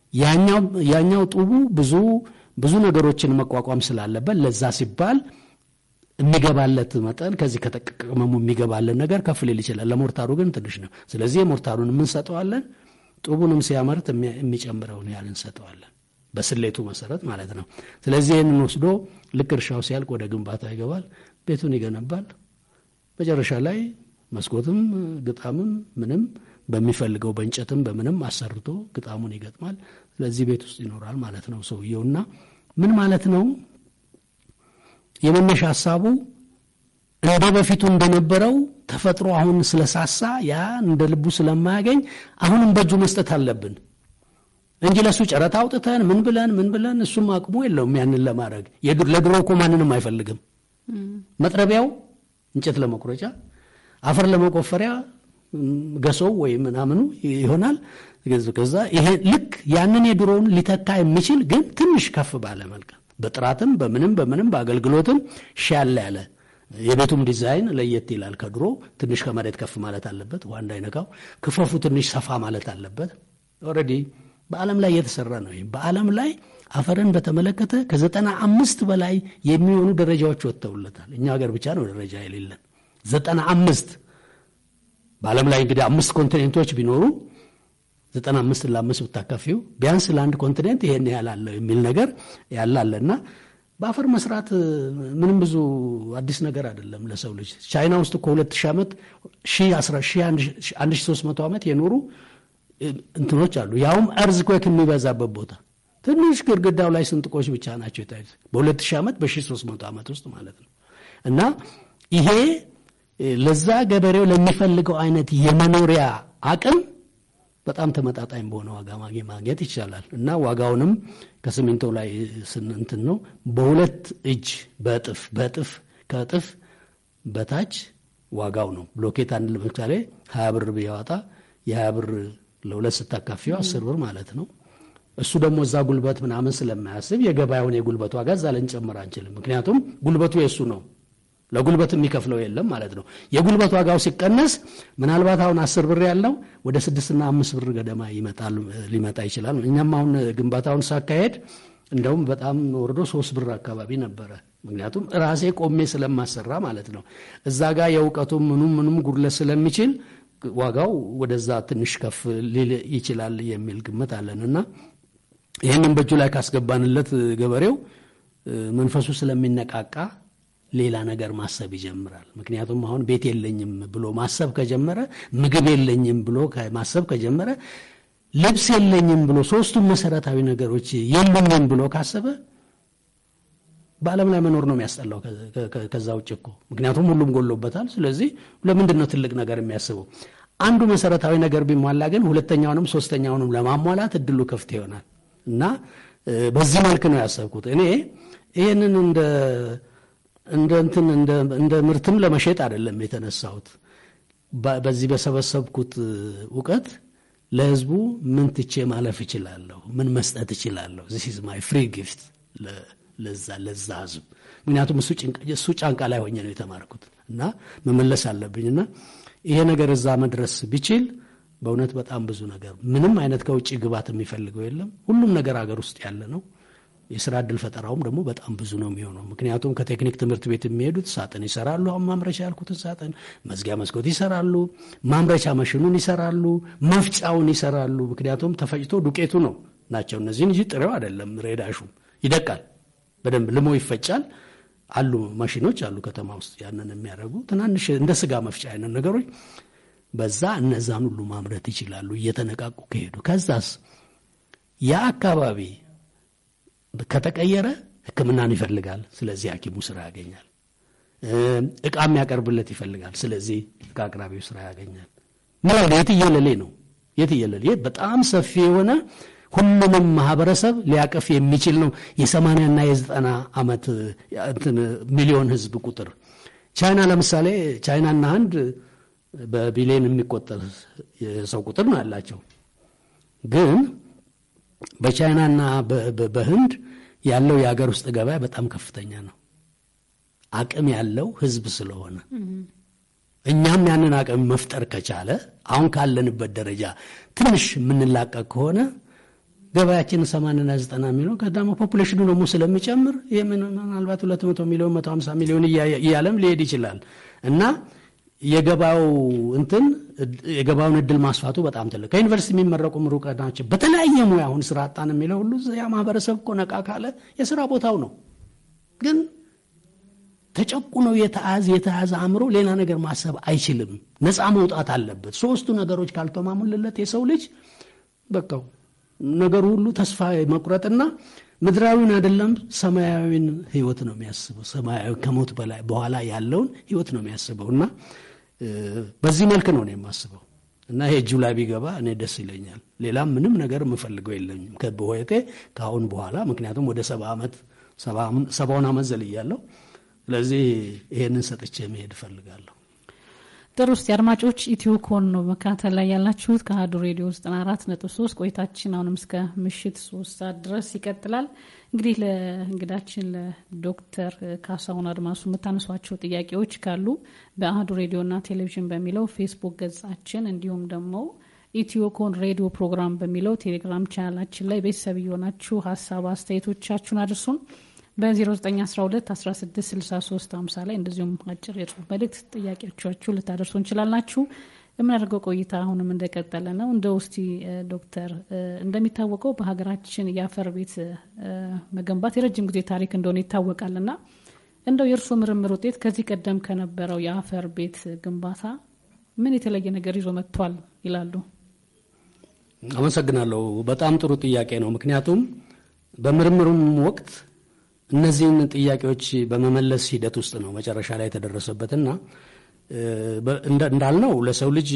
ያኛው ጡቡ ብዙ ብዙ ነገሮችን መቋቋም ስላለበት ለዛ ሲባል የሚገባለት መጠን ከዚህ ከተቀመሙ የሚገባለን ነገር ከፍ ሊል ይችላል። ለሞርታሩ ግን ትንሽ ነው። ስለዚህ የሞርታሩን የምንሰጠዋለን፣ ጡቡንም ሲያመርት የሚጨምረውን ያህል እንሰጠዋለን፣ በስሌቱ መሰረት ማለት ነው። ስለዚህ ይህንን ወስዶ ልክ እርሻው ሲያልቅ ወደ ግንባታ ይገባል፣ ቤቱን ይገነባል። መጨረሻ ላይ መስኮትም ግጣምም ምንም በሚፈልገው በእንጨትም በምንም አሰርቶ ግጣሙን ይገጥማል። ስለዚህ ቤት ውስጥ ይኖራል ማለት ነው ሰውየውና ምን ማለት ነው የመነሻ ሀሳቡ እንደ በፊቱ እንደነበረው ተፈጥሮ አሁን ስለሳሳ ያ እንደ ልቡ ስለማያገኝ አሁንም በእጁ መስጠት አለብን እንጂ ለእሱ ጨረታ አውጥተን ምን ብለን ምን ብለን እሱም አቅሙ የለውም ያንን ለማድረግ ለድሮ እኮ ማንንም አይፈልግም መጥረቢያው እንጨት ለመቁረጫ አፈር ለመቆፈሪያ ገሶው ወይም ምናምኑ ይሆናል ከዛ ይሄ ልክ ያንን የድሮውን ሊተካ የሚችል ግን ትንሽ ከፍ ባለ መልክ በጥራትም በምንም በምንም በአገልግሎትም ሻል ያለ የቤቱም ዲዛይን ለየት ይላል ከድሮ ትንሽ ከመሬት ከፍ ማለት አለበት ውሃ እንዳይነካው ክፈፉ ትንሽ ሰፋ ማለት አለበት ኦልሬዲ በዓለም ላይ እየተሰራ ነው በዓለም ላይ አፈርን በተመለከተ ከዘጠና አምስት በላይ የሚሆኑ ደረጃዎች ወጥተውለታል እኛ ሀገር ብቻ ነው ደረጃ የሌለን ዘጠና አምስት በዓለም ላይ እንግዲህ አምስት ኮንቲኔንቶች ቢኖሩ ዘጠና አምስት ለአምስት ብታካፊው ቢያንስ ለአንድ ኮንቲኔንት ይሄን ያህል አለው የሚል ነገር ያለ አለና በአፈር መስራት ምንም ብዙ አዲስ ነገር አይደለም ለሰው ልጅ ቻይና ውስጥ እኮ ሁለት ሺህ ዓመት አንድ ሺህ ሶስት መቶ ዓመት የኖሩ እንትኖች አሉ ያውም እርዝ ኮክ የሚበዛበት ቦታ ትንሽ ግድግዳው ላይ ስንጥቆች ብቻ ናቸው የታዩት በሁለት ሺህ ዓመት በሺህ ሶስት መቶ ዓመት ውስጥ ማለት ነው እና ይሄ ለዛ ገበሬው ለሚፈልገው አይነት የመኖሪያ አቅም በጣም ተመጣጣኝ በሆነ ዋጋ ማግኘት ይቻላል እና ዋጋውንም ከሲሚንቶ ላይ ስንንትን ነው በሁለት እጅ በእጥፍ በእጥፍ ከእጥፍ በታች ዋጋው ነው ብሎኬት አንድ ለምሳሌ ሀያ ብር ቢያወጣ የሀያ ብር ለሁለት ስታካፊው አስር ብር ማለት ነው እሱ ደግሞ እዛ ጉልበት ምናምን ስለማያስብ የገበያውን የጉልበት ዋጋ እዛ ልንጨምር አንችልም። ምክንያቱም ጉልበቱ የእሱ ነው። ለጉልበት የሚከፍለው የለም ማለት ነው። የጉልበት ዋጋው ሲቀነስ ምናልባት አሁን አስር ብር ያለው ወደ ስድስትና አምስት ብር ገደማ ይመጣል ሊመጣ ይችላል። እኛም አሁን ግንባታውን ሳካሄድ እንደውም በጣም ወርዶ ሶስት ብር አካባቢ ነበረ። ምክንያቱም ራሴ ቆሜ ስለማሰራ ማለት ነው። እዛ ጋር የእውቀቱም ምኑም ምኑም ጉድለት ስለሚችል ዋጋው ወደዛ ትንሽ ከፍ ሊል ይችላል የሚል ግምት አለን እና ይህንን በእጁ ላይ ካስገባንለት ገበሬው መንፈሱ ስለሚነቃቃ ሌላ ነገር ማሰብ ይጀምራል። ምክንያቱም አሁን ቤት የለኝም ብሎ ማሰብ ከጀመረ፣ ምግብ የለኝም ብሎ ማሰብ ከጀመረ፣ ልብስ የለኝም ብሎ ሶስቱም መሰረታዊ ነገሮች የለኝም ብሎ ካሰበ በዓለም ላይ መኖር ነው የሚያስጠላው። ከዛ ውጭ እኮ ምክንያቱም ሁሉም ጎሎበታል። ስለዚህ ለምንድን ነው ትልቅ ነገር የሚያስበው? አንዱ መሰረታዊ ነገር ቢሟላ ግን ሁለተኛውንም ሶስተኛውንም ለማሟላት እድሉ ክፍት ይሆናል እና በዚህ መልክ ነው ያሰብኩት እኔ ይህንን እንደ እንደ እንትን እንደ ምርትም ለመሸጥ አይደለም የተነሳሁት። በዚህ በሰበሰብኩት እውቀት ለህዝቡ ምን ትቼ ማለፍ እችላለሁ? ምን መስጠት እችላለሁ? ዚስ ኢዝ ማይ ፍሪ ጊፍት ለዛ ለዛ ህዝብ። ምክንያቱም እሱ ጫንቃ ላይ ሆኜ ነው የተማርኩት እና መመለስ አለብኝና ይሄ ነገር እዛ መድረስ ቢችል በእውነት በጣም ብዙ ነገር ምንም አይነት ከውጭ ግባት የሚፈልገው የለም። ሁሉም ነገር ሀገር ውስጥ ያለ ነው። የስራ እድል ፈጠራውም ደግሞ በጣም ብዙ ነው የሚሆነው። ምክንያቱም ከቴክኒክ ትምህርት ቤት የሚሄዱት ሳጥን ይሰራሉ። አሁን ማምረቻ ያልኩትን ሳጥን፣ መዝጊያ መስኮት ይሰራሉ። ማምረቻ መሽኑን ይሰራሉ። መፍጫውን ይሰራሉ። ምክንያቱም ተፈጭቶ ዱቄቱ ነው ናቸው እነዚህን እንጂ ጥሬው አይደለም። ሬዳሹ ይደቃል፣ በደንብ ልሞ ይፈጫል። አሉ ማሽኖች አሉ ከተማ ውስጥ ያንን የሚያደርጉ ትናንሽ እንደ ስጋ መፍጫ አይነት ነገሮች በዛ እነዛን ሁሉ ማምረት ይችላሉ እየተነቃቁ ከሄዱ። ከዛስ ያ አካባቢ ከተቀየረ ሕክምናን ይፈልጋል። ስለዚህ ሐኪሙ ስራ ያገኛል። እቃ የሚያቀርብለት ይፈልጋል። ስለዚህ እቃ አቅራቢው ስራ ያገኛል። ምን የትየለሌ ነው የትየለሌ በጣም ሰፊ የሆነ ሁሉንም ማህበረሰብ ሊያቀፍ የሚችል ነው። የሰማንያና የዘጠና ዓመት ሚሊዮን ህዝብ ቁጥር ቻይና ለምሳሌ ቻይናና ህንድ በቢሊዮን የሚቆጠር የሰው ቁጥር ነው ያላቸው ግን በቻይናና በህንድ ያለው የሀገር ውስጥ ገበያ በጣም ከፍተኛ ነው። አቅም ያለው ህዝብ ስለሆነ እኛም ያንን አቅም መፍጠር ከቻለ አሁን ካለንበት ደረጃ ትንሽ የምንላቀቅ ከሆነ ገበያችን ሰማንያና ዘጠና ሚሊዮን ከዳማ ፖፑሌሽኑ ደግሞ ስለሚጨምር ይህ ምናልባት ሁለት መቶ ሚሊዮን መቶ ሀምሳ ሚሊዮን እያለም ሊሄድ ይችላል እና የገባው እንትን የገባውን እድል ማስፋቱ በጣም ትልቅ ከዩኒቨርሲቲ የሚመረቁ ምሩቃን ናቸው። በተለያየ ሙያ አሁን ስራ አጣን የሚለው ሁሉ ያ ማህበረሰብ እኮ ነቃ ካለ የስራ ቦታው ነው። ግን ተጨቁኖ የተያዘ የተያዘ አእምሮ ሌላ ነገር ማሰብ አይችልም። ነፃ መውጣት አለበት። ሶስቱ ነገሮች ካልተማሙልለት የሰው ልጅ በቃው ነገሩ ሁሉ ተስፋ መቁረጥና ምድራዊን አይደለም ሰማያዊን ህይወት ነው የሚያስበው። ሰማያዊ ከሞት በላይ በኋላ ያለውን ህይወት ነው የሚያስበው እና በዚህ መልክ ነው እኔ የማስበው እና ይሄ እጁ ላይ ቢገባ እኔ ደስ ይለኛል። ሌላም ምንም ነገር የምፈልገው የለኝም በህይወቴ ከአሁን በኋላ ምክንያቱም ወደ ሰባ ዓመት ሰባውን ዓመት ዘልያለሁ። ስለዚህ ይሄንን ሰጥቼ መሄድ እፈልጋለሁ። ጥሩ ውስጥ አድማጮች ኢትዮ ኮን ነው መካተል ላይ ያላችሁት ከአሀዱ ሬዲዮ ዘጠና አራት ነጥብ ሶስት ቆይታችን አሁንም እስከ ምሽት ሶስት ሰዓት ድረስ ይቀጥላል። እንግዲህ ለእንግዳችን ለዶክተር ካሳሁን አድማሱ የምታነሷቸው ጥያቄዎች ካሉ በአህዱ ሬዲዮና ቴሌቪዥን በሚለው ፌስቡክ ገጻችን እንዲሁም ደግሞ ኢትዮ ኮን ሬዲዮ ፕሮግራም በሚለው ቴሌግራም ቻናላችን ላይ ቤተሰብ የሆናችሁ ሀሳብ አስተያየቶቻችሁን አድርሱን። በ0912 1663 50 ላይ እንደዚሁም አጭር የጽሁፍ መልእክት ጥያቄዎቻችሁ ልታደርሱ እንችላላችሁ። የምናደርገው ቆይታ አሁንም እንደቀጠለ ነው። እንደ ውስቲ ዶክተር እንደሚታወቀው በሀገራችን የአፈር ቤት መገንባት የረጅም ጊዜ ታሪክ እንደሆነ ይታወቃል እና እንደው የእርስዎ ምርምር ውጤት ከዚህ ቀደም ከነበረው የአፈር ቤት ግንባታ ምን የተለየ ነገር ይዞ መጥቷል ይላሉ? አመሰግናለሁ። በጣም ጥሩ ጥያቄ ነው። ምክንያቱም በምርምሩም ወቅት እነዚህን ጥያቄዎች በመመለስ ሂደት ውስጥ ነው መጨረሻ ላይ የተደረሰበትና እንዳልነው ለሰው ልጅ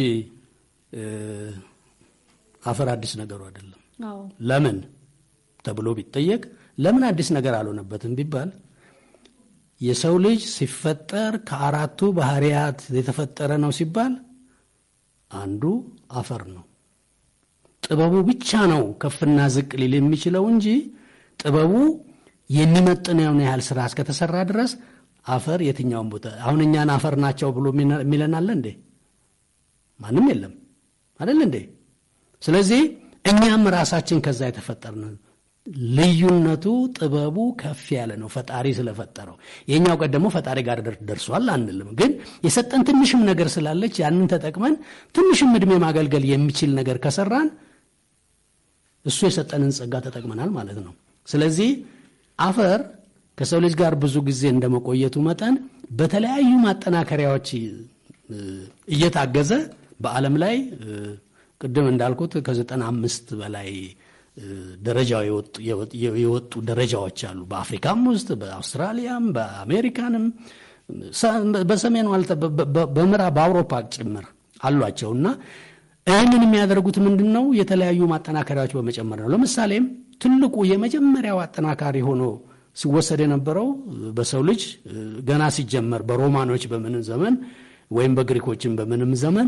አፈር አዲስ ነገሩ አይደለም። ለምን ተብሎ ቢጠየቅ ለምን አዲስ ነገር አልሆነበትም ቢባል የሰው ልጅ ሲፈጠር ከአራቱ ባህሪያት የተፈጠረ ነው ሲባል አንዱ አፈር ነው። ጥበቡ ብቻ ነው ከፍና ዝቅ ሊል የሚችለው እንጂ ጥበቡ የሚመጥነውን ያህል ስራ እስከተሰራ ድረስ አፈር የትኛውን ቦታ አሁን እኛን አፈር ናቸው ብሎ የሚለን አለ እንዴ? ማንም የለም አይደል እንዴ? ስለዚህ እኛም ራሳችን ከዛ የተፈጠርን ልዩነቱ ጥበቡ ከፍ ያለ ነው፣ ፈጣሪ ስለፈጠረው። የእኛው ቀን ደግሞ ፈጣሪ ጋር ደርሷል አንልም፣ ግን የሰጠን ትንሽም ነገር ስላለች ያንን ተጠቅመን ትንሽም እድሜ ማገልገል የሚችል ነገር ከሰራን እሱ የሰጠንን ጸጋ ተጠቅመናል ማለት ነው። ስለዚህ አፈር ከሰው ልጅ ጋር ብዙ ጊዜ እንደመቆየቱ መጠን በተለያዩ ማጠናከሪያዎች እየታገዘ በዓለም ላይ ቅድም እንዳልኩት ከዘጠና አምስት በላይ ደረጃ የወጡ ደረጃዎች አሉ። በአፍሪካም ውስጥ በአውስትራሊያም በአሜሪካንም በሰሜኑ በምዕራብ በአውሮፓ ጭምር አሏቸው እና ይህንን የሚያደርጉት ምንድን ነው? የተለያዩ ማጠናከሪያዎች በመጨመር ነው። ለምሳሌም ትልቁ የመጀመሪያው አጠናካሪ ሆኖ ሲወሰድ የነበረው በሰው ልጅ ገና ሲጀመር በሮማኖች በምንም ዘመን ወይም በግሪኮችን በምንም ዘመን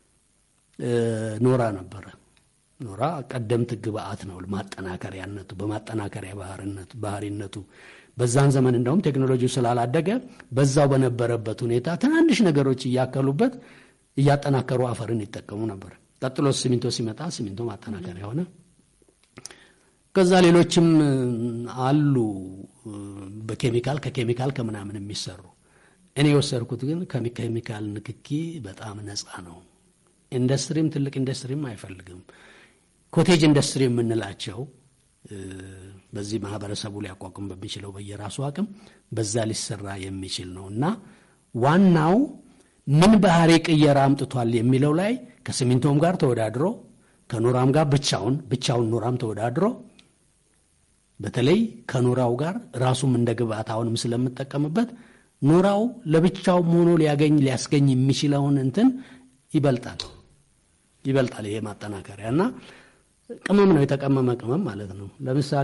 ኖራ ነበረ። ኖራ ቀደምት ግብአት ነው ማጠናከሪያነቱ በማጠናከሪያ ባህሪነቱ በዛን ዘመን እንደውም ቴክኖሎጂው ስላላደገ በዛው በነበረበት ሁኔታ ትናንሽ ነገሮች እያከሉበት እያጠናከሩ አፈርን ይጠቀሙ ነበር። ቀጥሎ ሲሚንቶ ሲመጣ ሲሚንቶ ማጠናከሪያ ሆነ። ከዛ ሌሎችም አሉ በኬሚካል ከኬሚካል ከምናምን የሚሰሩ እኔ የወሰድኩት ግን ከኬሚካል ንክኪ በጣም ነፃ ነው። ኢንዱስትሪም ትልቅ ኢንዱስትሪም አይፈልግም። ኮቴጅ ኢንዱስትሪ የምንላቸው በዚህ ማህበረሰቡ ሊያቋቁም በሚችለው በየራሱ አቅም በዛ ሊሰራ የሚችል ነው እና ዋናው ምን ባህሪ ቅየራ አምጥቷል የሚለው ላይ ከሲሚንቶም ጋር ተወዳድሮ ከኖራም ጋር ብቻውን ብቻውን ኖራም ተወዳድሮ በተለይ ከኖራው ጋር ራሱም እንደ ግብአት አሁንም ስለምጠቀምበት ኖራው ለብቻውም ሆኖ ሊያገኝ ሊያስገኝ የሚችለውን እንትን ይበልጣል ይበልጣል። ይሄ ማጠናከሪያ እና ቅመም ነው፣ የተቀመመ ቅመም ማለት ነው። ለምሳሌ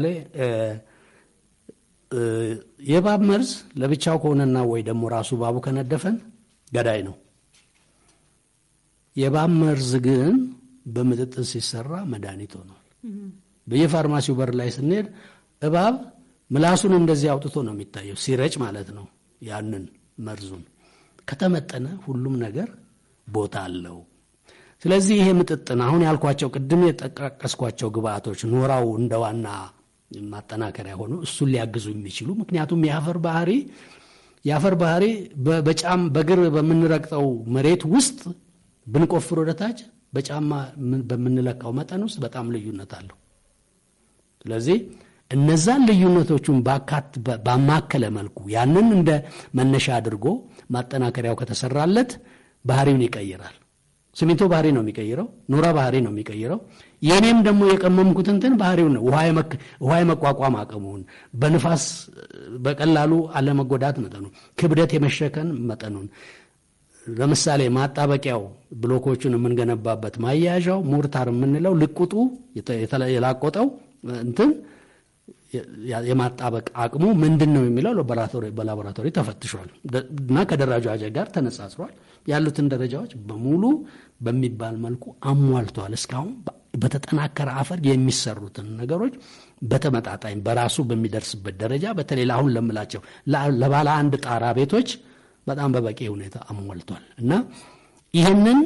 የእባብ መርዝ ለብቻው ከሆነና ወይ ደግሞ ራሱ እባቡ ከነደፈን ገዳይ ነው። የእባብ መርዝ ግን በምጥጥን ሲሰራ መድኃኒት ሆኗል። በየፋርማሲው በር ላይ ስንሄድ እባብ ምላሱን እንደዚህ አውጥቶ ነው የሚታየው፣ ሲረጭ ማለት ነው። ያንን መርዙን ከተመጠነ ሁሉም ነገር ቦታ አለው። ስለዚህ ይሄ ምጥጥን አሁን ያልኳቸው ቅድም የጠቃቀስኳቸው ግብአቶች ኖራው እንደ ዋና ማጠናከሪያ ሆኖ እሱን ሊያግዙ የሚችሉ ምክንያቱም የአፈር ባህሪ የአፈር ባህሪ በጫም በእግር በምንረግጠው መሬት ውስጥ ብንቆፍር ወደታች በጫማ በምንለካው መጠን ውስጥ በጣም ልዩነት አለው። ስለዚህ እነዛን ልዩነቶቹን ባማከለ መልኩ ያንን እንደ መነሻ አድርጎ ማጠናከሪያው ከተሰራለት ባህሪውን ይቀይራል። ሲሚንቶ ባህሪ ነው የሚቀይረው። ኖራ ባህሪ ነው የሚቀይረው። የእኔም ደግሞ የቀመምኩት እንትን ባህሪውን ነው። ውሃ የመቋቋም አቅሙን፣ በንፋስ በቀላሉ አለመጎዳት መጠኑ፣ ክብደት የመሸከን መጠኑን ለምሳሌ ማጣበቂያው ብሎኮቹን የምንገነባበት ማያያዣው ሞርታር የምንለው ልቁጡ የላቆጠው እንትን የማጣበቅ አቅሙ ምንድን ነው የሚለው በላቦራቶሪ ተፈትሿል እና ከደረጃ ጋር ተነጻጽሯል። ያሉትን ደረጃዎች በሙሉ በሚባል መልኩ አሟልተዋል። እስካሁን በተጠናከረ አፈር የሚሰሩትን ነገሮች በተመጣጣኝ በራሱ በሚደርስበት ደረጃ በተለይ ለአሁን ለምላቸው ለባለ አንድ ጣራ ቤቶች በጣም በበቂ ሁኔታ አሟልቷል እና ይህንን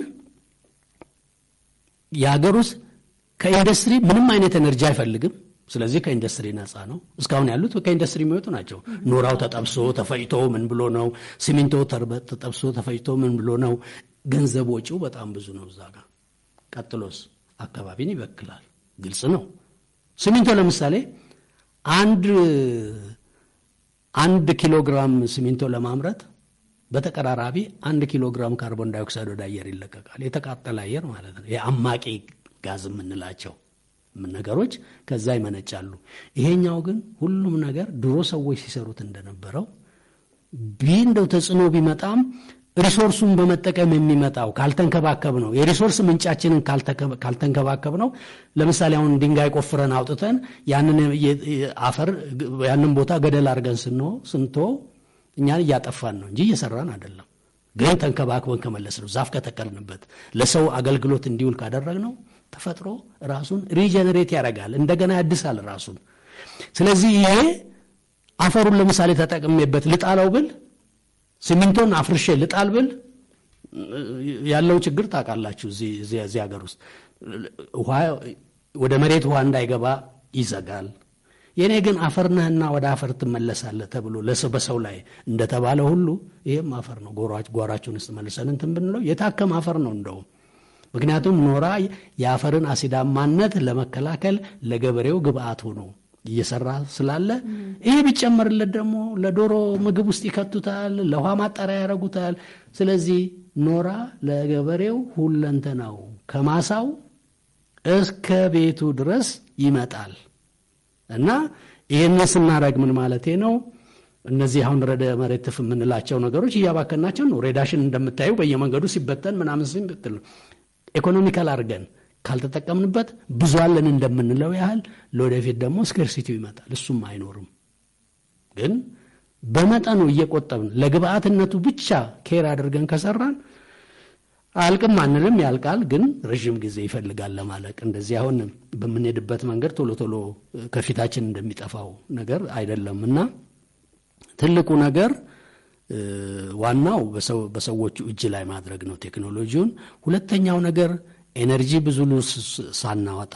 የሀገር ውስጥ ከኢንዱስትሪ ምንም አይነት ኤነርጂ አይፈልግም። ስለዚህ ከኢንዱስትሪ ነፃ ነው። እስካሁን ያሉት ከኢንዱስትሪ የሚወጡ ናቸው። ኖራው ተጠብሶ ተፈጭቶ ምን ብሎ ነው? ሲሚንቶ ተጠብሶ ተፈጭቶ ምን ብሎ ነው? ገንዘብ ወጪው በጣም ብዙ ነው እዛ ጋር። ቀጥሎስ አካባቢን ይበክላል። ግልጽ ነው። ሲሚንቶ ለምሳሌ አንድ አንድ ኪሎ ግራም ሲሚንቶ ለማምረት በተቀራራቢ አንድ ኪሎ ግራም ካርቦን ዳይኦክሳይድ ወደ አየር ይለቀቃል። የተቃጠለ አየር ማለት ነው። የአማቂ ጋዝ የምንላቸው ነገሮች ከዛ ይመነጫሉ። ይሄኛው ግን ሁሉም ነገር ድሮ ሰዎች ሲሰሩት እንደነበረው ቢ እንደው ተጽዕኖ ቢመጣም ሪሶርሱን በመጠቀም የሚመጣው ካልተንከባከብ ነው የሪሶርስ ምንጫችንን ካልተንከባከብ ነው። ለምሳሌ አሁን ድንጋይ ቆፍረን አውጥተን ያንን አፈር ያንን ቦታ ገደል አድርገን ስንቶ እኛን እያጠፋን ነው እንጂ እየሰራን አይደለም። ግን ተንከባክበን ከመለስ ነው ዛፍ ከተከልንበት ለሰው አገልግሎት እንዲውል ካደረግ ነው ተፈጥሮ ራሱን ሪጀነሬት ያደርጋል፣ እንደገና ያድሳል ራሱን። ስለዚህ ይሄ አፈሩን ለምሳሌ ተጠቅሜበት ልጣለው ብል ሲሚንቶን አፍርሼ ልጣል ብል ያለው ችግር ታውቃላችሁ። እዚህ ሀገር ውስጥ ውሃ ወደ መሬት ውሃ እንዳይገባ ይዘጋል። የእኔ ግን አፈር ነህና ወደ አፈር ትመለሳለህ ተብሎ በሰው ላይ እንደተባለ ሁሉ ይህም አፈር ነው። ጓሯችን ውስጥ መልሰን እንትን ብንለው የታከም አፈር ነው እንደውም ምክንያቱም ኖራ የአፈርን አሲዳማነት ለመከላከል ለገበሬው ግብአት ሆኖ እየሰራ ስላለ ይሄ ቢጨመርለት ደግሞ ለዶሮ ምግብ ውስጥ ይከቱታል፣ ለውሃ ማጣሪያ ያደርጉታል። ስለዚህ ኖራ ለገበሬው ሁለንተናው ከማሳው እስከ ቤቱ ድረስ ይመጣል እና ይህን ስናደርግ ምን ማለቴ ነው? እነዚህ አሁን ረደ መሬት ትፍ የምንላቸው ነገሮች እያባከናቸው ነው። ሬዳሽን እንደምታዩ በየመንገዱ ሲበተን ምናምን ሲበትል ኢኮኖሚካል አድርገን ካልተጠቀምንበት ብዙ አለን እንደምንለው ያህል ለወደፊት ደግሞ ስኬርሲቲው ይመጣል። እሱም አይኖርም። ግን በመጠኑ እየቆጠብን ለግብአትነቱ ብቻ ኬር አድርገን ከሰራን አልቅም አንልም፣ ያልቃል፣ ግን ረዥም ጊዜ ይፈልጋል ለማለቅ። እንደዚህ አሁን በምንሄድበት መንገድ ቶሎ ቶሎ ከፊታችን እንደሚጠፋው ነገር አይደለም እና ትልቁ ነገር ዋናው በሰዎቹ እጅ ላይ ማድረግ ነው ቴክኖሎጂውን። ሁለተኛው ነገር ኤነርጂ ብዙ ሳናወጣ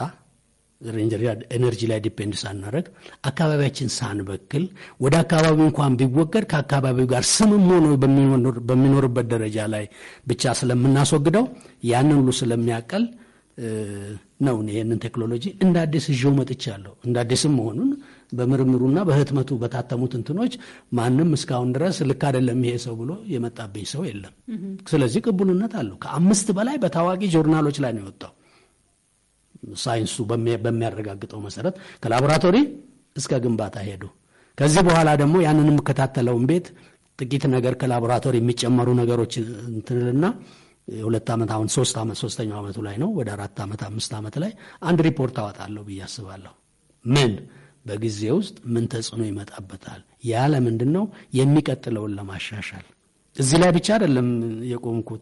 ኤነርጂ ላይ ዲፔንድ ሳናደረግ አካባቢያችን ሳንበክል ወደ አካባቢው እንኳን ቢወገድ ከአካባቢው ጋር ስምም ሆኖ በሚኖርበት ደረጃ ላይ ብቻ ስለምናስወግደው ያንን ሁሉ ስለሚያቀል ነው ይህንን ቴክኖሎጂ እንደ አዲስ ይዤው መጥቻለሁ። እንደ አዲስም መሆኑን በምርምሩና በህትመቱ በታተሙት እንትኖች ማንም እስካሁን ድረስ ልክ አይደለም ይሄ ሰው ብሎ የመጣብኝ ሰው የለም። ስለዚህ ቅቡልነት አለው። ከአምስት በላይ በታዋቂ ጆርናሎች ላይ ነው የወጣው። ሳይንሱ በሚያረጋግጠው መሰረት ከላቦራቶሪ እስከ ግንባታ ሄዱ። ከዚህ በኋላ ደግሞ ያንን የምከታተለውን ቤት ጥቂት ነገር ከላቦራቶሪ የሚጨመሩ ነገሮች እንትንልና የሁለት ዓመት አሁን ሶስት ዓመት ሶስተኛው ዓመቱ ላይ ነው። ወደ አራት ዓመት አምስት ዓመት ላይ አንድ ሪፖርት አወጣለሁ ብዬ አስባለሁ። ምን በጊዜ ውስጥ ምን ተጽዕኖ ይመጣበታል? ያ ለምንድን ነው የሚቀጥለውን ለማሻሻል እዚህ ላይ ብቻ አይደለም የቆምኩት።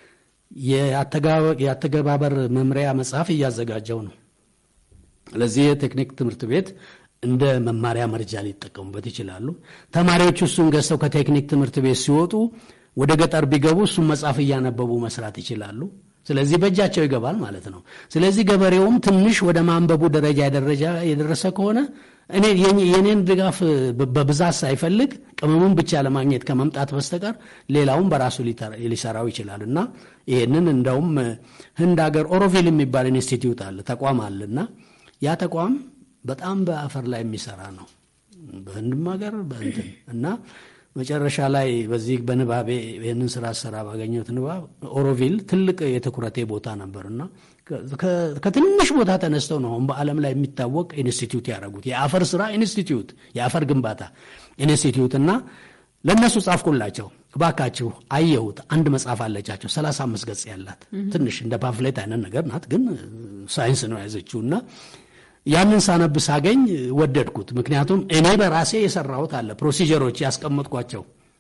የአተገባበር መምሪያ መጽሐፍ እያዘጋጀው ነው። ለዚህ የቴክኒክ ትምህርት ቤት እንደ መማሪያ መርጃ ሊጠቀሙበት ይችላሉ። ተማሪዎቹ እሱን ገዝተው ከቴክኒክ ትምህርት ቤት ሲወጡ ወደ ገጠር ቢገቡ እሱን መጽሐፍ እያነበቡ መስራት ይችላሉ። ስለዚህ በእጃቸው ይገባል ማለት ነው። ስለዚህ ገበሬውም ትንሽ ወደ ማንበቡ ደረጃ የደረሰ ከሆነ እኔ የኔን ድጋፍ በብዛት ሳይፈልግ ቅመሙን ብቻ ለማግኘት ከመምጣት በስተቀር ሌላውን በራሱ ሊሰራው ይችላል እና ይህንን እንደውም ህንድ ሀገር ኦሮቪል የሚባል ኢንስቲትዩት አለ ተቋም አለ እና ያ ተቋም በጣም በአፈር ላይ የሚሰራ ነው በህንድም ሀገር በእንትን እና መጨረሻ ላይ በዚህ በንባቤ ይህንን ስራ ሰራ ባገኘሁት ንባብ ኦሮቪል ትልቅ የትኩረቴ ቦታ ነበርና ከትንሽ ቦታ ተነስተው ነው አሁን በዓለም ላይ የሚታወቅ ኢንስቲትዩት ያደረጉት የአፈር ስራ ኢንስቲትዩት የአፈር ግንባታ ኢንስቲትዩት እና ለእነሱ ጻፍኩላቸው። እባካችሁ አየሁት። አንድ መጽሐፍ አለቻቸው ሰላሳ አምስት ገጽ ያላት ትንሽ እንደ ፓምፍሌት አይነት ነገር ናት፣ ግን ሳይንስ ነው የያዘችው እና ያንን ሳነብ ሳገኝ ወደድኩት። ምክንያቱም እኔ በራሴ የሰራሁት አለ ፕሮሲጀሮች ያስቀመጥኳቸው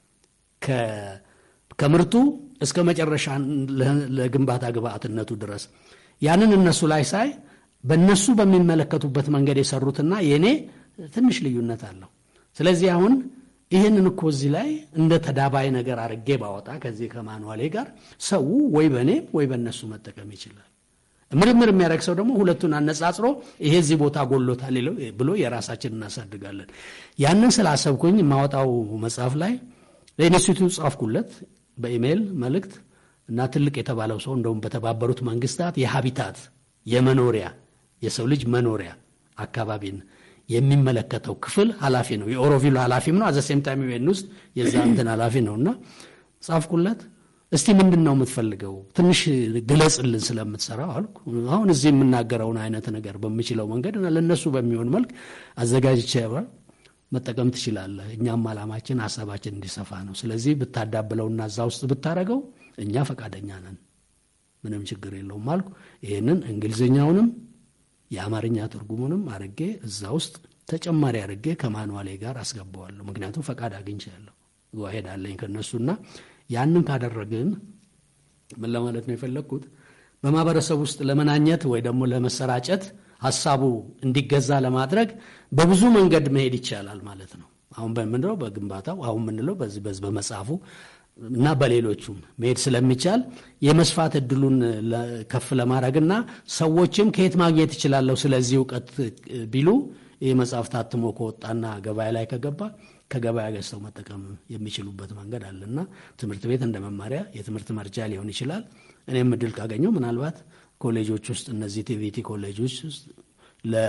ከምርቱ እስከ መጨረሻ ለግንባታ ግብአትነቱ ድረስ ያንን እነሱ ላይ ሳይ በእነሱ በሚመለከቱበት መንገድ የሰሩትና የእኔ ትንሽ ልዩነት አለው። ስለዚህ አሁን ይህንን እኮ እዚህ ላይ እንደ ተዳባይ ነገር አድርጌ ባወጣ ከዚህ ከማንዋሌ ጋር ሰው ወይ በእኔ ወይ በእነሱ መጠቀም ይችላል። ምርምር የሚያደርግ ሰው ደግሞ ሁለቱን አነጻጽሮ ይሄ እዚህ ቦታ ጎሎታል ብሎ የራሳችን እናሳድጋለን። ያንን ስላሰብኩኝ የማወጣው መጽሐፍ ላይ ለኢንስቲትዩት ጻፍኩለት በኢሜይል መልእክት እና ትልቅ የተባለው ሰው እንደውም በተባበሩት መንግስታት የሀቢታት የመኖሪያ የሰው ልጅ መኖሪያ አካባቢን የሚመለከተው ክፍል ኃላፊ ነው። የኦሮቪሉ ኃላፊም ነው። አዘሴም ታይም ዩኤን ውስጥ የዛ እንትን ኃላፊ ነው እና ጻፍኩለት። እስቲ ምንድን ነው የምትፈልገው? ትንሽ ግለጽልን ስለምትሰራው አልኩ። አሁን እዚህ የምናገረውን አይነት ነገር በምችለው መንገድ እና ለእነሱ በሚሆን መልክ አዘጋጅቼ መጠቀም ትችላለህ። እኛም ዓላማችን ሀሳባችን እንዲሰፋ ነው። ስለዚህ ብታዳብለውና እዛ ውስጥ ብታደረገው እኛ ፈቃደኛ ነን፣ ምንም ችግር የለውም አልኩ። ይህንን እንግሊዝኛውንም የአማርኛ ትርጉሙንም አርጌ እዛ ውስጥ ተጨማሪ አርጌ ከማንዋሌ ጋር አስገባዋለሁ። ምክንያቱም ፈቃድ አግኝቻለሁ፣ ሄዳለኝ ከነሱና ያንን ካደረግን ምን ለማለት ነው የፈለግኩት፣ በማህበረሰብ ውስጥ ለመናኘት ወይ ደግሞ ለመሰራጨት ሀሳቡ እንዲገዛ ለማድረግ በብዙ መንገድ መሄድ ይቻላል ማለት ነው። አሁን በምንለው በግንባታው አሁን የምንለው በዚህ በዚህ በመጽሐፉ እና በሌሎቹም መሄድ ስለሚቻል የመስፋት እድሉን ለ- ከፍ ለማድረግና ሰዎችም ከየት ማግኘት ይችላለሁ ስለዚህ እውቀት ቢሉ ይህ መጽሐፍ ታትሞ ከወጣና ገበያ ላይ ከገባ ከገበያ ገዝተው መጠቀም የሚችሉበት መንገድ አለና ትምህርት ቤት እንደ መማሪያ የትምህርት መርጃ ሊሆን ይችላል። እኔም እድል ካገኘው ምናልባት ኮሌጆች ውስጥ እነዚህ ቲቪቲ ኮሌጆች ውስጥ ለ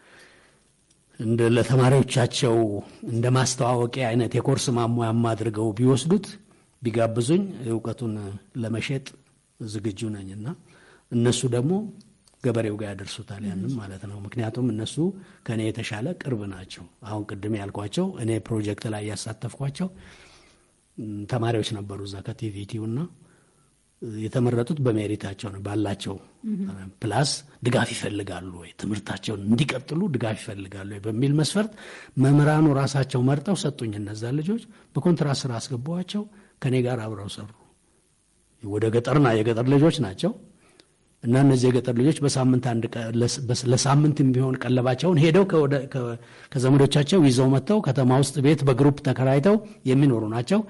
እንደ ለተማሪዎቻቸው እንደ ማስተዋወቂያ አይነት የኮርስ ማሟያም አድርገው ቢወስዱት ቢጋብዙኝ እውቀቱን ለመሸጥ ዝግጁ ነኝና እነሱ ደግሞ ገበሬው ጋር ያደርሱታል ያንም ማለት ነው። ምክንያቱም እነሱ ከእኔ የተሻለ ቅርብ ናቸው። አሁን ቅድም ያልኳቸው እኔ ፕሮጀክት ላይ ያሳተፍኳቸው ም፣ ተማሪዎች ነበሩ እዛ ከቲቪቲው እና የተመረጡት በሜሪታቸው ነው ባላቸው ፕላስ ድጋፍ ይፈልጋሉ ወይ ትምህርታቸውን እንዲቀጥሉ ድጋፍ ይፈልጋሉ ወይ በሚል መስፈርት መምህራኑ ራሳቸው መርጠው ሰጡኝ። እነዛ ልጆች በኮንትራት ስራ አስገባዋቸው ከኔ ጋር አብረው ሰሩ። ወደ ገጠርና የገጠር ልጆች ናቸው እና እነዚህ የገጠር ልጆች በሳምንት አንድ ቀን ለስ- በስ- ለሳምንት ቢሆን ቀለባቸውን ሄደው ከወደ- ከ- ከዘመዶቻቸው ይዘው መጥተው ከተማ ውስጥ ቤት በግሩፕ ተከራይተው የሚኖሩ ናቸው።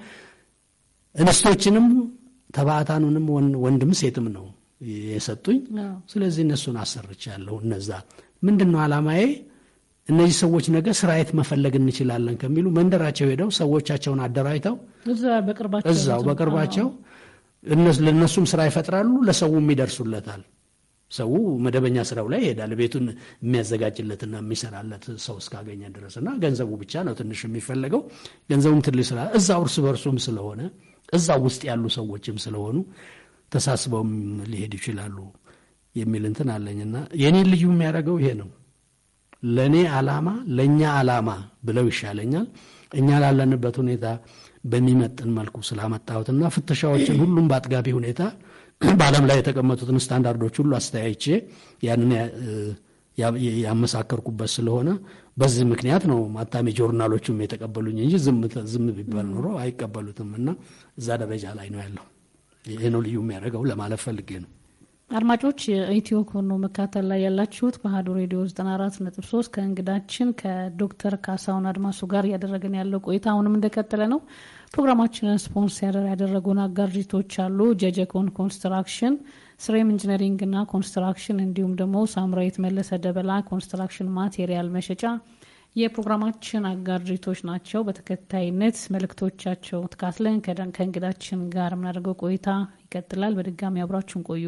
እንስቶችንም ተባዕታኑንም ወን- ወንድም ሴትም ነው የሰጡኝ። አዎ። ስለዚህ እነሱን አሰርቻለሁ። እነዛ ምንድን ነው ዓላማዬ? እነዚህ ሰዎች ነገ ስራ የት መፈለግ እንችላለን ከሚሉ መንደራቸው ሄደው ሰዎቻቸውን አደራጅተው እዛ በቅርባቸው እዛው ነው። በቅርባቸው እነስ- ለእነሱም ስራ ይፈጥራሉ፣ ለሰውም ይደርሱለታል። ሰው መደበኛ ስራው ላይ ይሄዳል፣ ቤቱን የሚያዘጋጅለትና የሚሰራለት ሰው እስካገኘ ድረስ እና ገንዘቡ ብቻ ነው ትንሽ የሚፈለገው። ገንዘቡም ትልሽ ስላ እዛው እርስ በርሱም ስለሆነ እዛው ውስጥ ያሉ ሰዎችም ስለሆኑ ተሳስበውም ሊሄዱ ይችላሉ የሚል እንትን አለኝና የኔን ልዩ የሚያደርገው ይሄ ነው። ለእኔ ዓላማ ለእኛ ዓላማ ብለው ይሻለኛል። እኛ ላለንበት ሁኔታ በሚመጥን መልኩ ስላመጣሁትና ፍተሻዎችን ሁሉም በአጥጋቢ ሁኔታ በዓለም ላይ የተቀመጡትን ስታንዳርዶች ሁሉ አስተያይቼ ያንን ያ- ያ- ያመሳከርኩበት ስለሆነ በዚህ ምክንያት ነው ማታሚ ጆርናሎቹም የተቀበሉኝ እንጂ ዝም ተ- ዝም ቢባል ኖሮ አይቀበሉትም እና እዛ ደረጃ ላይ ነው ያለው። ይሄ ነው ልዩ የሚያደርገው ለማለት ፈልጌ ነው። አድማጮች የኢትዮ ኮኖ መካተል ላይ ያላችሁት በአሀዱ ሬዲዮ 94 ነጥብ 3 ከእንግዳችን ከዶክተር ካሳሁን አድማሱ ጋር እያደረግን ያለው ቆይታ አሁንም እንደቀጠለ ነው። ፕሮግራማችንን ስፖንሰር ያደረጉን አጋር ድርጅቶች አሉ። ጀጀኮን ኮንስትራክሽን፣ ስሬም ኢንጂነሪንግና ኮንስትራክሽን እንዲሁም ደግሞ ሳምራዊት መለሰ ደበላ ኮንስትራክሽን ማቴሪያል መሸጫ የፕሮግራማችን አጋር ድርጅቶች ናቸው። በተከታይነት መልእክቶቻቸው ተካትለን ከደን- ከእንግዳችን ጋር የምናደርገው ቆይታ ይቀጥላል። በድጋሚ አብራችሁን ቆዩ።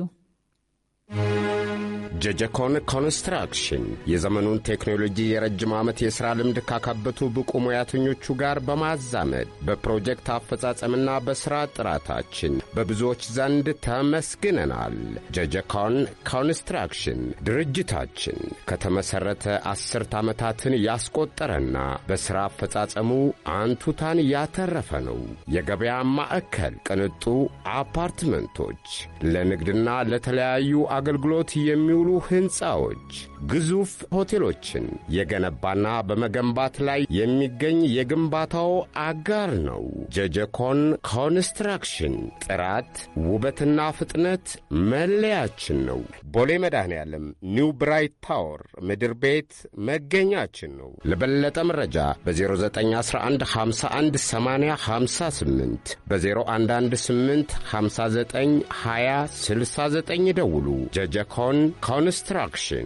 ጀጀኮን ኮንስትራክሽን የዘመኑን ቴክኖሎጂ የረጅም ዓመት የሥራ ልምድ ካካበቱ ብቁ ሙያተኞቹ ጋር በማዛመድ በፕሮጀክት አፈጻጸምና በሥራ ጥራታችን በብዙዎች ዘንድ ተመስግነናል። ጀጀኮን ኮንስትራክሽን ድርጅታችን ከተመሠረተ አስርት ዓመታትን ያስቆጠረና በሥራ አፈጻጸሙ አንቱታን ያተረፈ ነው። የገበያ ማዕከል፣ ቅንጡ አፓርትመንቶች፣ ለንግድና ለተለያዩ አገልግሎት የሚውሉ ሕንፃዎች፣ ግዙፍ ሆቴሎችን የገነባና በመገንባት ላይ የሚገኝ የግንባታው አጋር ነው። ጀጀኮን ኮንስትራክሽን ጥራት፣ ውበትና ፍጥነት መለያችን ነው። ቦሌ መድኃኔ ዓለም ኒው ብራይት ታወር ምድር ቤት መገኛችን ነው። ለበለጠ መረጃ በ0911 51 80 58 በ0118 59 20 69 ደውሉ። ጀጀኮን ኮንስትራክሽን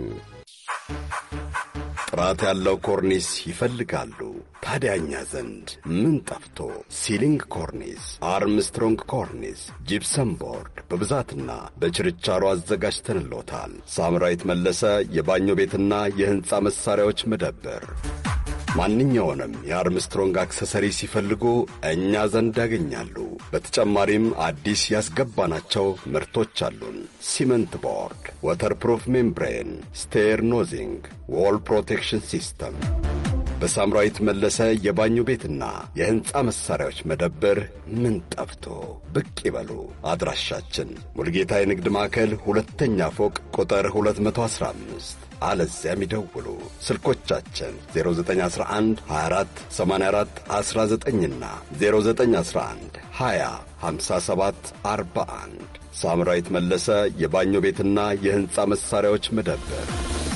ጥራት ያለው ኮርኒስ ይፈልጋሉ። ታዲያ እኛ ዘንድ ምን ጠፍቶ? ሲሊንግ ኮርኒስ፣ አርምስትሮንግ ኮርኒስ፣ ጂፕሰም ቦርድ በብዛትና በችርቻሮ አዘጋጅተንሎታል። ሳምራዊት መለሰ የባኞ ቤትና የሕንፃ መሣሪያዎች መደብር ማንኛውንም የአርምስትሮንግ አክሰሰሪ ሲፈልጉ እኛ ዘንድ ያገኛሉ። በተጨማሪም አዲስ ያስገባናቸው ምርቶች አሉን። ሲመንት ቦርድ፣ ወተርፕሩፍ ሜምብሬን፣ ስቴር ኖዚንግ፣ ዎል ፕሮቴክሽን ሲስተም፣ በሳምራዊት መለሰ የባኞ ቤትና የሕንፃ መሣሪያዎች መደብር ምን ጠፍቶ ብቅ ይበሉ። አድራሻችን ሙልጌታ የንግድ ማዕከል ሁለተኛ ፎቅ ቁጥር 215 አለዚያም ይደውሉ። ስልኮቻችን 0911 24 84 19ና 0911 20 57 41 ሳምራዊት መለሰ የባኞ ቤትና የሕንፃ መሣሪያዎች መደብር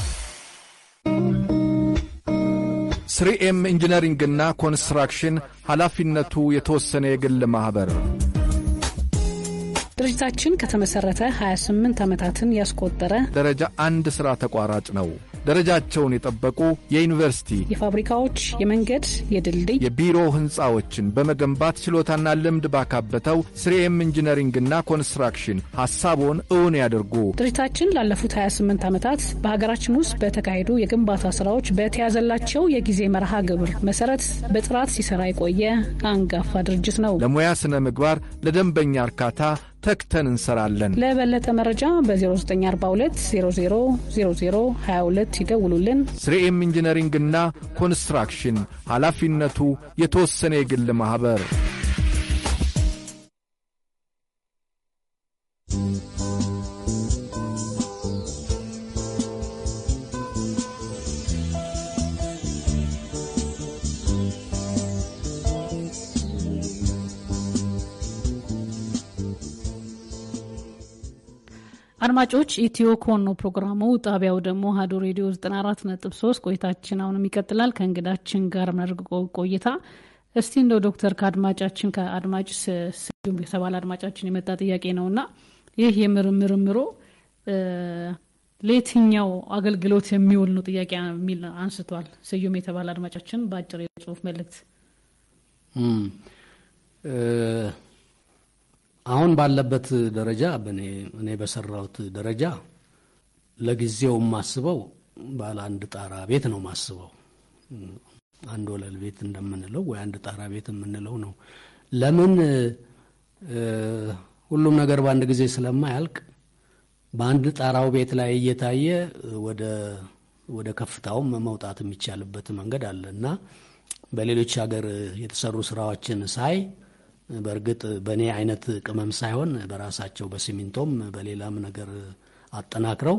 ስሪኤም ኢንጂነሪንግና ኮንስትራክሽን ኃላፊነቱ የተወሰነ የግል ማኅበር ድርጅታችን ከተመሰረተ 28 ዓመታትን ያስቆጠረ ደረጃ አንድ ሥራ ተቋራጭ ነው። ደረጃቸውን የጠበቁ የዩኒቨርሲቲ፣ የፋብሪካዎች፣ የመንገድ፣ የድልድይ፣ የቢሮ ሕንፃዎችን በመገንባት ችሎታና ልምድ ባካበተው ስሪኤም ኢንጂነሪንግና ኮንስትራክሽን ሐሳቦን እውን ያድርጉ። ድርጅታችን ላለፉት 28 ዓመታት በሀገራችን ውስጥ በተካሄዱ የግንባታ ስራዎች በተያዘላቸው የጊዜ መርሃ ግብር መሰረት በጥራት ሲሰራ የቆየ አንጋፋ ድርጅት ነው። ለሙያ ሥነ ምግባር፣ ለደንበኛ እርካታ ተግተን እንሰራለን። ለበለጠ መረጃ በ0942 00 00 22 ይደውሉልን። ስሪኤም ኢንጂነሪንግና ኮንስትራክሽን ኃላፊነቱ የተወሰነ የግል ማኅበር አድማጮች ኢትዮ ኮን ነው ፕሮግራሙ። ጣቢያው ደግሞ አሀዱ ሬዲዮ 94 ነጥብ 3 ቆይታችን አሁንም ይቀጥላል። ከእንግዳችን ጋር የምናደርገው ቆይታ እስቲ እንደው ዶክተር ከአድማጫችን ከአድማጭ ስዩም የተባለ አድማጫችን የመጣ ጥያቄ ነው እና ይህ የምርምርምሮ ለየትኛው አገልግሎት የሚውል ነው ጥያቄ የሚል አንስቷል። ስዩም የተባለ አድማጫችን በአጭር የጽሁፍ መልእክት አሁን ባለበት ደረጃ እኔ በሰራሁት ደረጃ ለጊዜው የማስበው ባለ አንድ ጣራ ቤት ነው ማስበው። አንድ ወለል ቤት እንደምንለው ወይ አንድ ጣራ ቤት የምንለው ነው። ለምን ሁሉም ነገር በአንድ ጊዜ ስለማያልቅ በአንድ ጣራው ቤት ላይ እየታየ ወደ ከፍታውም መውጣት የሚቻልበት መንገድ አለ እና በሌሎች ሀገር የተሰሩ ስራዎችን ሳይ በእርግጥ በእኔ አይነት ቅመም ሳይሆን በራሳቸው በሲሚንቶም በሌላም ነገር አጠናክረው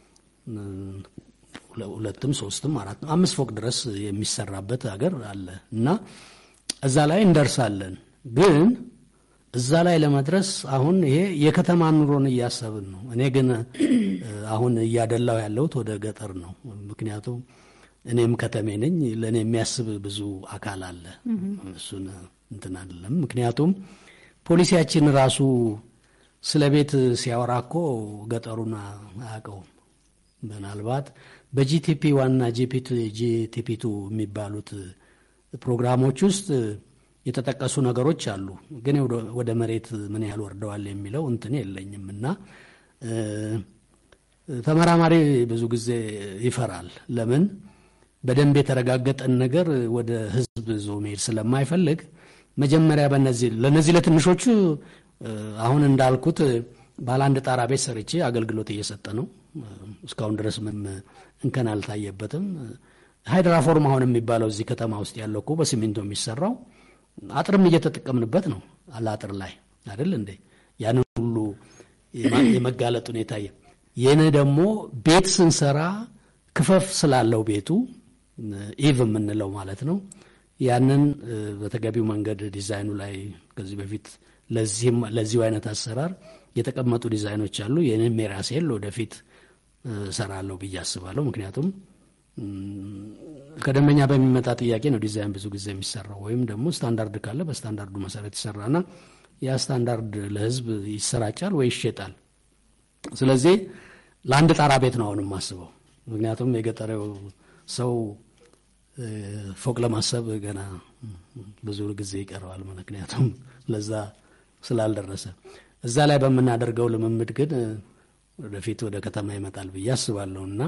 ሁለትም ሶስትም አራትም አምስት ፎቅ ድረስ የሚሰራበት ሀገር አለ እና እዛ ላይ እንደርሳለን። ግን እዛ ላይ ለመድረስ አሁን ይሄ የከተማ ኑሮን እያሰብን ነው። እኔ ግን አሁን እያደላው ያለሁት ወደ ገጠር ነው። ምክንያቱም እኔም ከተሜ ነኝ። ለእኔ የሚያስብ ብዙ አካል አለ። እሱን እንትን አይደለም። ምክንያቱም ፖሊሲያችን ራሱ ስለ ቤት ሲያወራ እኮ ገጠሩን አያውቀውም። ምናልባት በጂቲፒ ዋና ጂቲፒ ቱ የሚባሉት ፕሮግራሞች ውስጥ የተጠቀሱ ነገሮች አሉ። ግን ወደ መሬት ምን ያህል ወርደዋል የሚለው እንትን የለኝም እና ተመራማሪ ብዙ ጊዜ ይፈራል። ለምን በደንብ የተረጋገጠን ነገር ወደ ሕዝብ ዞ መሄድ ስለማይፈልግ መጀመሪያ በነዚህ ለነዚህ ለትንሾቹ አሁን እንዳልኩት ባለ አንድ ጣራ ቤት ሰርቼ አገልግሎት እየሰጠ ነው። እስካሁን ድረስ ምንም እንከን አልታየበትም። ሃይድራፎርም አሁን የሚባለው እዚህ ከተማ ውስጥ ያለው እኮ በሲሚንቶ የሚሰራው አጥርም እየተጠቀምንበት ነው። አለአጥር ላይ አይደል እንዴ? ያንን ሁሉ የመጋለጥ ሁኔታ ይህን ደግሞ ቤት ስንሰራ ክፈፍ ስላለው ቤቱ ኢቭ የምንለው ማለት ነው። ያንን በተገቢው መንገድ ዲዛይኑ ላይ ከዚህ በፊት ለዚሁ አይነት አሰራር የተቀመጡ ዲዛይኖች አሉ። ይህንም የራሴን ወደፊት እሰራለሁ ብዬ አስባለሁ። ምክንያቱም ከደንበኛ በሚመጣ ጥያቄ ነው ዲዛይን ብዙ ጊዜ የሚሰራው ወይም ደግሞ ስታንዳርድ ካለ በስታንዳርዱ መሰረት ይሰራና ያ ስታንዳርድ ለሕዝብ ይሰራጫል ወይ ይሸጣል። ስለዚህ ለአንድ ጣራ ቤት ነው አሁን የማስበው። ምክንያቱም የገጠሬው ሰው ፎቅ ለማሰብ ገና ብዙ ጊዜ ይቀረዋል። ምክንያቱም ለዛ ስላልደረሰ እዛ ላይ በምናደርገው ልምምድ ግን ወደፊት ወደ ከተማ ይመጣል ብዬ አስባለሁ እና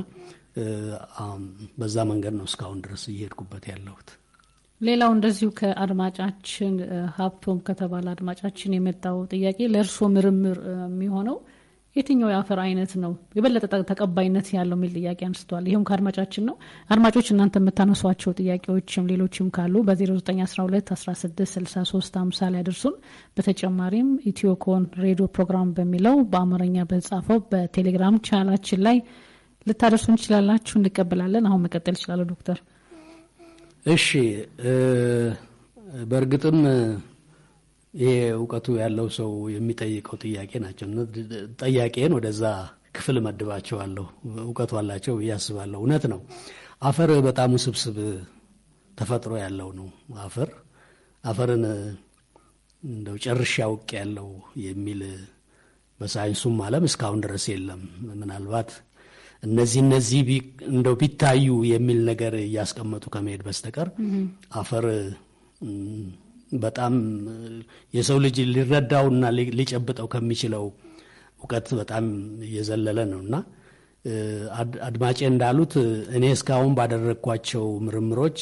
በዛ መንገድ ነው እስካሁን ድረስ እየሄድኩበት ያለሁት። ሌላው እንደዚሁ ከአድማጫችን ሀብቶም ከተባለ አድማጫችን የመጣው ጥያቄ ለእርስዎ ምርምር የሚሆነው የትኛው የአፈር አይነት ነው የበለጠ ጠ- ተቀባይነት ያለው የሚል ጥያቄ አንስተዋል። ይህም ከአድማጫችን ነው። አድማጮች እናንተ የምታነሷቸው ጥያቄዎችም ሌሎችም ካሉ በ0912 16 63 50 ላይ አድርሱን። በተጨማሪም ኢትዮኮን ሬዲዮ ፕሮግራም በሚለው በአማርኛ በተጻፈው በቴሌግራም ቻናላችን ላይ ልታደርሱ እንችላላችሁ፣ እንቀበላለን። አሁን መቀጠል ይችላሉ ዶክተር። እሺ እ፣ በእርግጥም ይሄ እውቀቱ ያለው ሰው የሚጠይቀው ጥያቄ ናቸው። እና ጠያቄን ወደዛ ክፍል መድባቸዋለሁ። እውቀቱ አላቸው ብዬ አስባለሁ። እውነት ነው። አፈር በጣም ውስብስብ ተፈጥሮ ያለው ነው። አፈር አፈርን እንደው ጨርሼ አውቅ ያለው የሚል በሳይንሱም ዓለም እስካሁን ድረስ የለም። ምናልባት እነዚህ እነዚህ ቢ- እንደው ቢታዩ የሚል ነገር እያስቀመጡ ከመሄድ በስተቀር አፈር እም፣ በጣም እ፣ የሰው ልጅ ሊረዳውና ሊ- ሊጨብጠው ከሚችለው እውቀት በጣም እየዘለለ ነው እና እ፣ አድ- አድማጬ እንዳሉት እ፣ እኔ እስካሁን ባደረግኳቸው ምርምሮች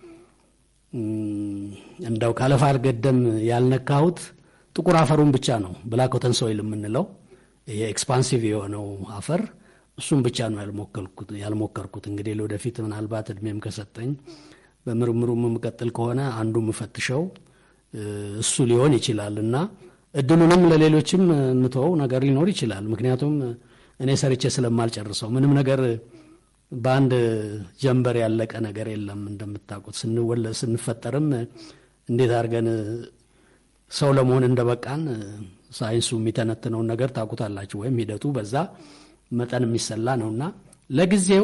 እም፣ እንደው ካለፋ አልገደም ያልነካሁት ጥቁር አፈሩን ብቻ ነው። ብላክ ሶይል የምንለው ይሄ ኤክስፓንሲቭ የሆነው አፈር እሱም ብቻ ነው ያልሞከርኩት ያልሞከርኩት። እንግዲህ ለወደፊት ምናልባት እድሜም ከሰጠኝ በምርምሩ የምቀጥል ከሆነ አንዱ የምፈትሸው እ፣ እሱ ሊሆን ይችላል እና እድሉንም ለሌሎችም የምተወው ነገር ሊኖር ይችላል። ምክንያቱም እኔ ሰርቼ ስለማልጨርሰው ምንም ነገር በአንድ ጀንበር ያለቀ ነገር የለም። እንደምታውቁት ስንወለ ስንፈጠርም እንዴት አድርገን ሰው ለመሆን እንደበቃን ሳይንሱ የሚተነትነውን ነገር ታውቁታላችሁ። ወይም ሂደቱ በዛ መጠን የሚሰላ ነውና ለጊዜው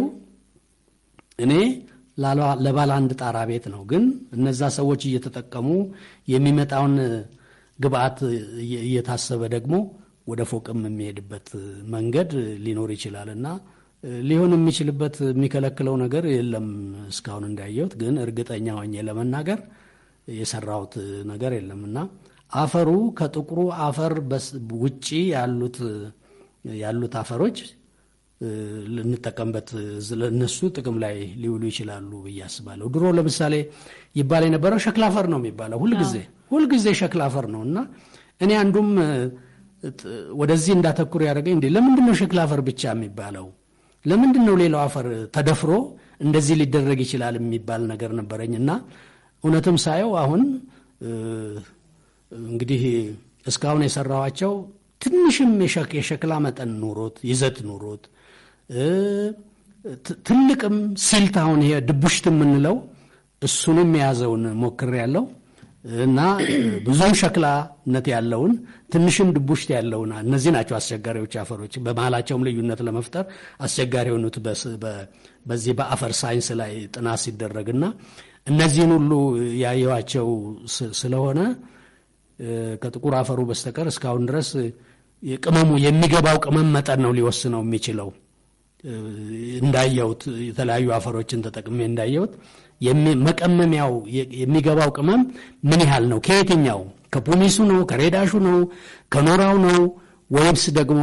እኔ ላላ- ለባለ አንድ ጣራ ቤት ነው። ግን እነዛ ሰዎች እየተጠቀሙ የሚመጣውን ግብአት እየ- እየታሰበ ደግሞ ወደ ፎቅም የሚሄድበት መንገድ ሊኖር ይችላል እና ሊሆን የሚችልበት የሚከለክለው ነገር የለም እስካሁን እንዳየሁት። ግን እርግጠኛ ሆኜ ለመናገር የሰራሁት ነገር የለም እና አፈሩ ከጥቁሩ አፈር በስ- ውጪ ያሉት ያሉት አፈሮች እ፣ ልንጠቀምበት እነሱ ጥቅም ላይ ሊውሉ ይችላሉ ብዬ አስባለሁ። ድሮ ለምሳሌ ይባል የነበረው ሸክላ አፈር ነው የሚባለው ሁልጊዜ ሁልጊዜ ሸክላ አፈር ነው እና እኔ አንዱም እ፣ ጥ- ወደዚህ እንዳተኩር ያደረገኝ እንዴ ለምንድን ነው ሸክላ አፈር ብቻ የሚባለው? ለምንድን ነው ሌላው አፈር ተደፍሮ እንደዚህ ሊደረግ ይችላል የሚባል ነገር ነበረኝ እና እውነትም ሳየው አሁን እ፣ እንግዲህ እስካሁን የሰራኋቸው ትንሽም የሸክ- የሸክላ መጠን ኑሮት ይዘት ኑሮት እ፣ ት- ትልቅም ሲልት አሁን ይሄ ድቡሽት የምንለው እሱንም የያዘውን ሞክር ያለው እና ብዙም ሸክላነት ያለውን ትንሽም ድቡሽት ያለውን እነዚህ ናቸው አስቸጋሪዎች አፈሮች። በመሀላቸውም ልዩነት ለመፍጠር አስቸጋሪ የሆኑት በስ- በ- በዚህ በአፈር ሳይንስ ላይ ጥናት ሲደረግና እነዚህን ሁሉ ያየዋቸው ስ- ስለሆነ እ፣ ከጥቁር አፈሩ በስተቀር እስካሁን ድረስ የቅመሙ የሚገባው ቅመም መጠን ነው ሊወስነው የሚችለው። እ፣ እንዳየሁት የተለያዩ አፈሮችን ተጠቅሜ እንዳየሁት የሚ- መቀመሚያው የ- የሚገባው ቅመም ምን ያህል ነው? ከየትኛው ከፑሚሱ ነው? ከሬዳሹ ነው? ከኖራው ነው? ወይምስ ደግሞ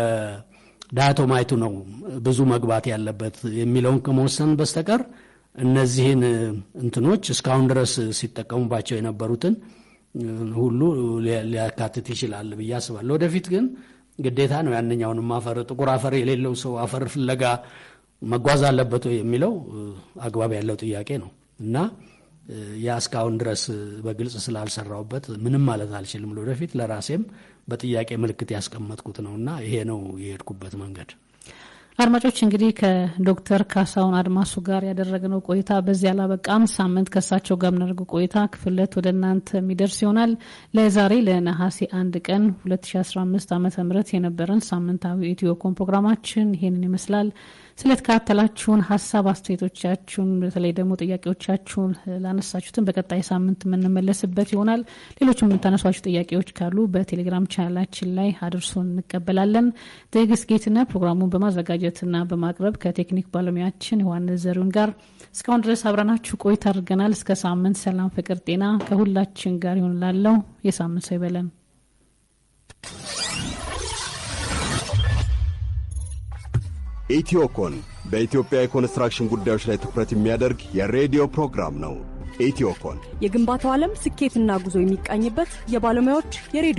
ከዳያቶማይቱ ነው ብዙ መግባት ያለበት የሚለውን ከመወሰን በስተቀር እነዚህን እ፣ እንትኖች እስካሁን ድረስ ሲጠቀሙባቸው የነበሩትን እ፣ ሁሉ ሊ- ሊያካትት ይችላል ብዬ አስባለሁ። ወደፊት ግን ግዴታ ነው ያንኛውንም አፈር ጥቁር አፈር የሌለው ሰው አፈር ፍለጋ መጓዝ አለበት ወይ የሚለው እ፣ አግባብ ያለው ጥያቄ ነው እና እ፣ ያ እስካሁን ድረስ እ፣ በግልጽ ስላልሰራውበት ምንም ማለት አልችልም። ለወደፊት ለራሴም በጥያቄ ምልክት ያስቀመጥኩት ነው እና ይሄ ነው የሄድኩበት መንገድ። አድማጮች እንግዲህ ከዶክተር ካሳሁን አድማሱ ጋር ያደረግነው ቆይታ በዚህ አላበቃም። ሳምንት ከእሳቸው ጋር የምናደርገው ቆይታ ክፍል ሁለት ወደ እናንተ የሚደርስ ይሆናል። ለዛሬ ለነሐሴ አንድ ቀን 2015 ዓ ም የነበረን ሳምንታዊ ኢትዮኮም ፕሮግራማችን ይሄንን ይመስላል። ስለተከታተላችሁን ሀሳብ አስተያየቶቻችሁን፣ በተለይ ደግሞ ጥያቄዎቻችሁን ላነሳችሁትን በቀጣይ ሳምንት የምንመለስበት ይሆናል። ሌሎችም የምታነሷቸው ጥያቄዎች ካሉ በቴሌግራም ቻናላችን ላይ አድርሶን እንቀበላለን። ትዕግስት ጌትነት ፕሮግራሙን በማዘጋጀትና በማቅረብ ከቴክኒክ ባለሙያችን ዮሐንስ ዘሪሁን ጋር እስካሁን ድረስ አብረናችሁ ቆይታ አድርገናል። እስከ ሳምንት ሰላም፣ ፍቅር፣ ጤና ከሁላችን ጋር ይሆን ላለው የሳምንት ሰው ይበለን። ኢትዮኮን በኢትዮጵያ የኮንስትራክሽን ጉዳዮች ላይ ትኩረት የሚያደርግ የሬዲዮ ፕሮግራም ነው። ኢትዮኮን የግንባታው ዓለም ስኬትና ጉዞ የሚቃኝበት የባለሙያዎች የሬዲዮ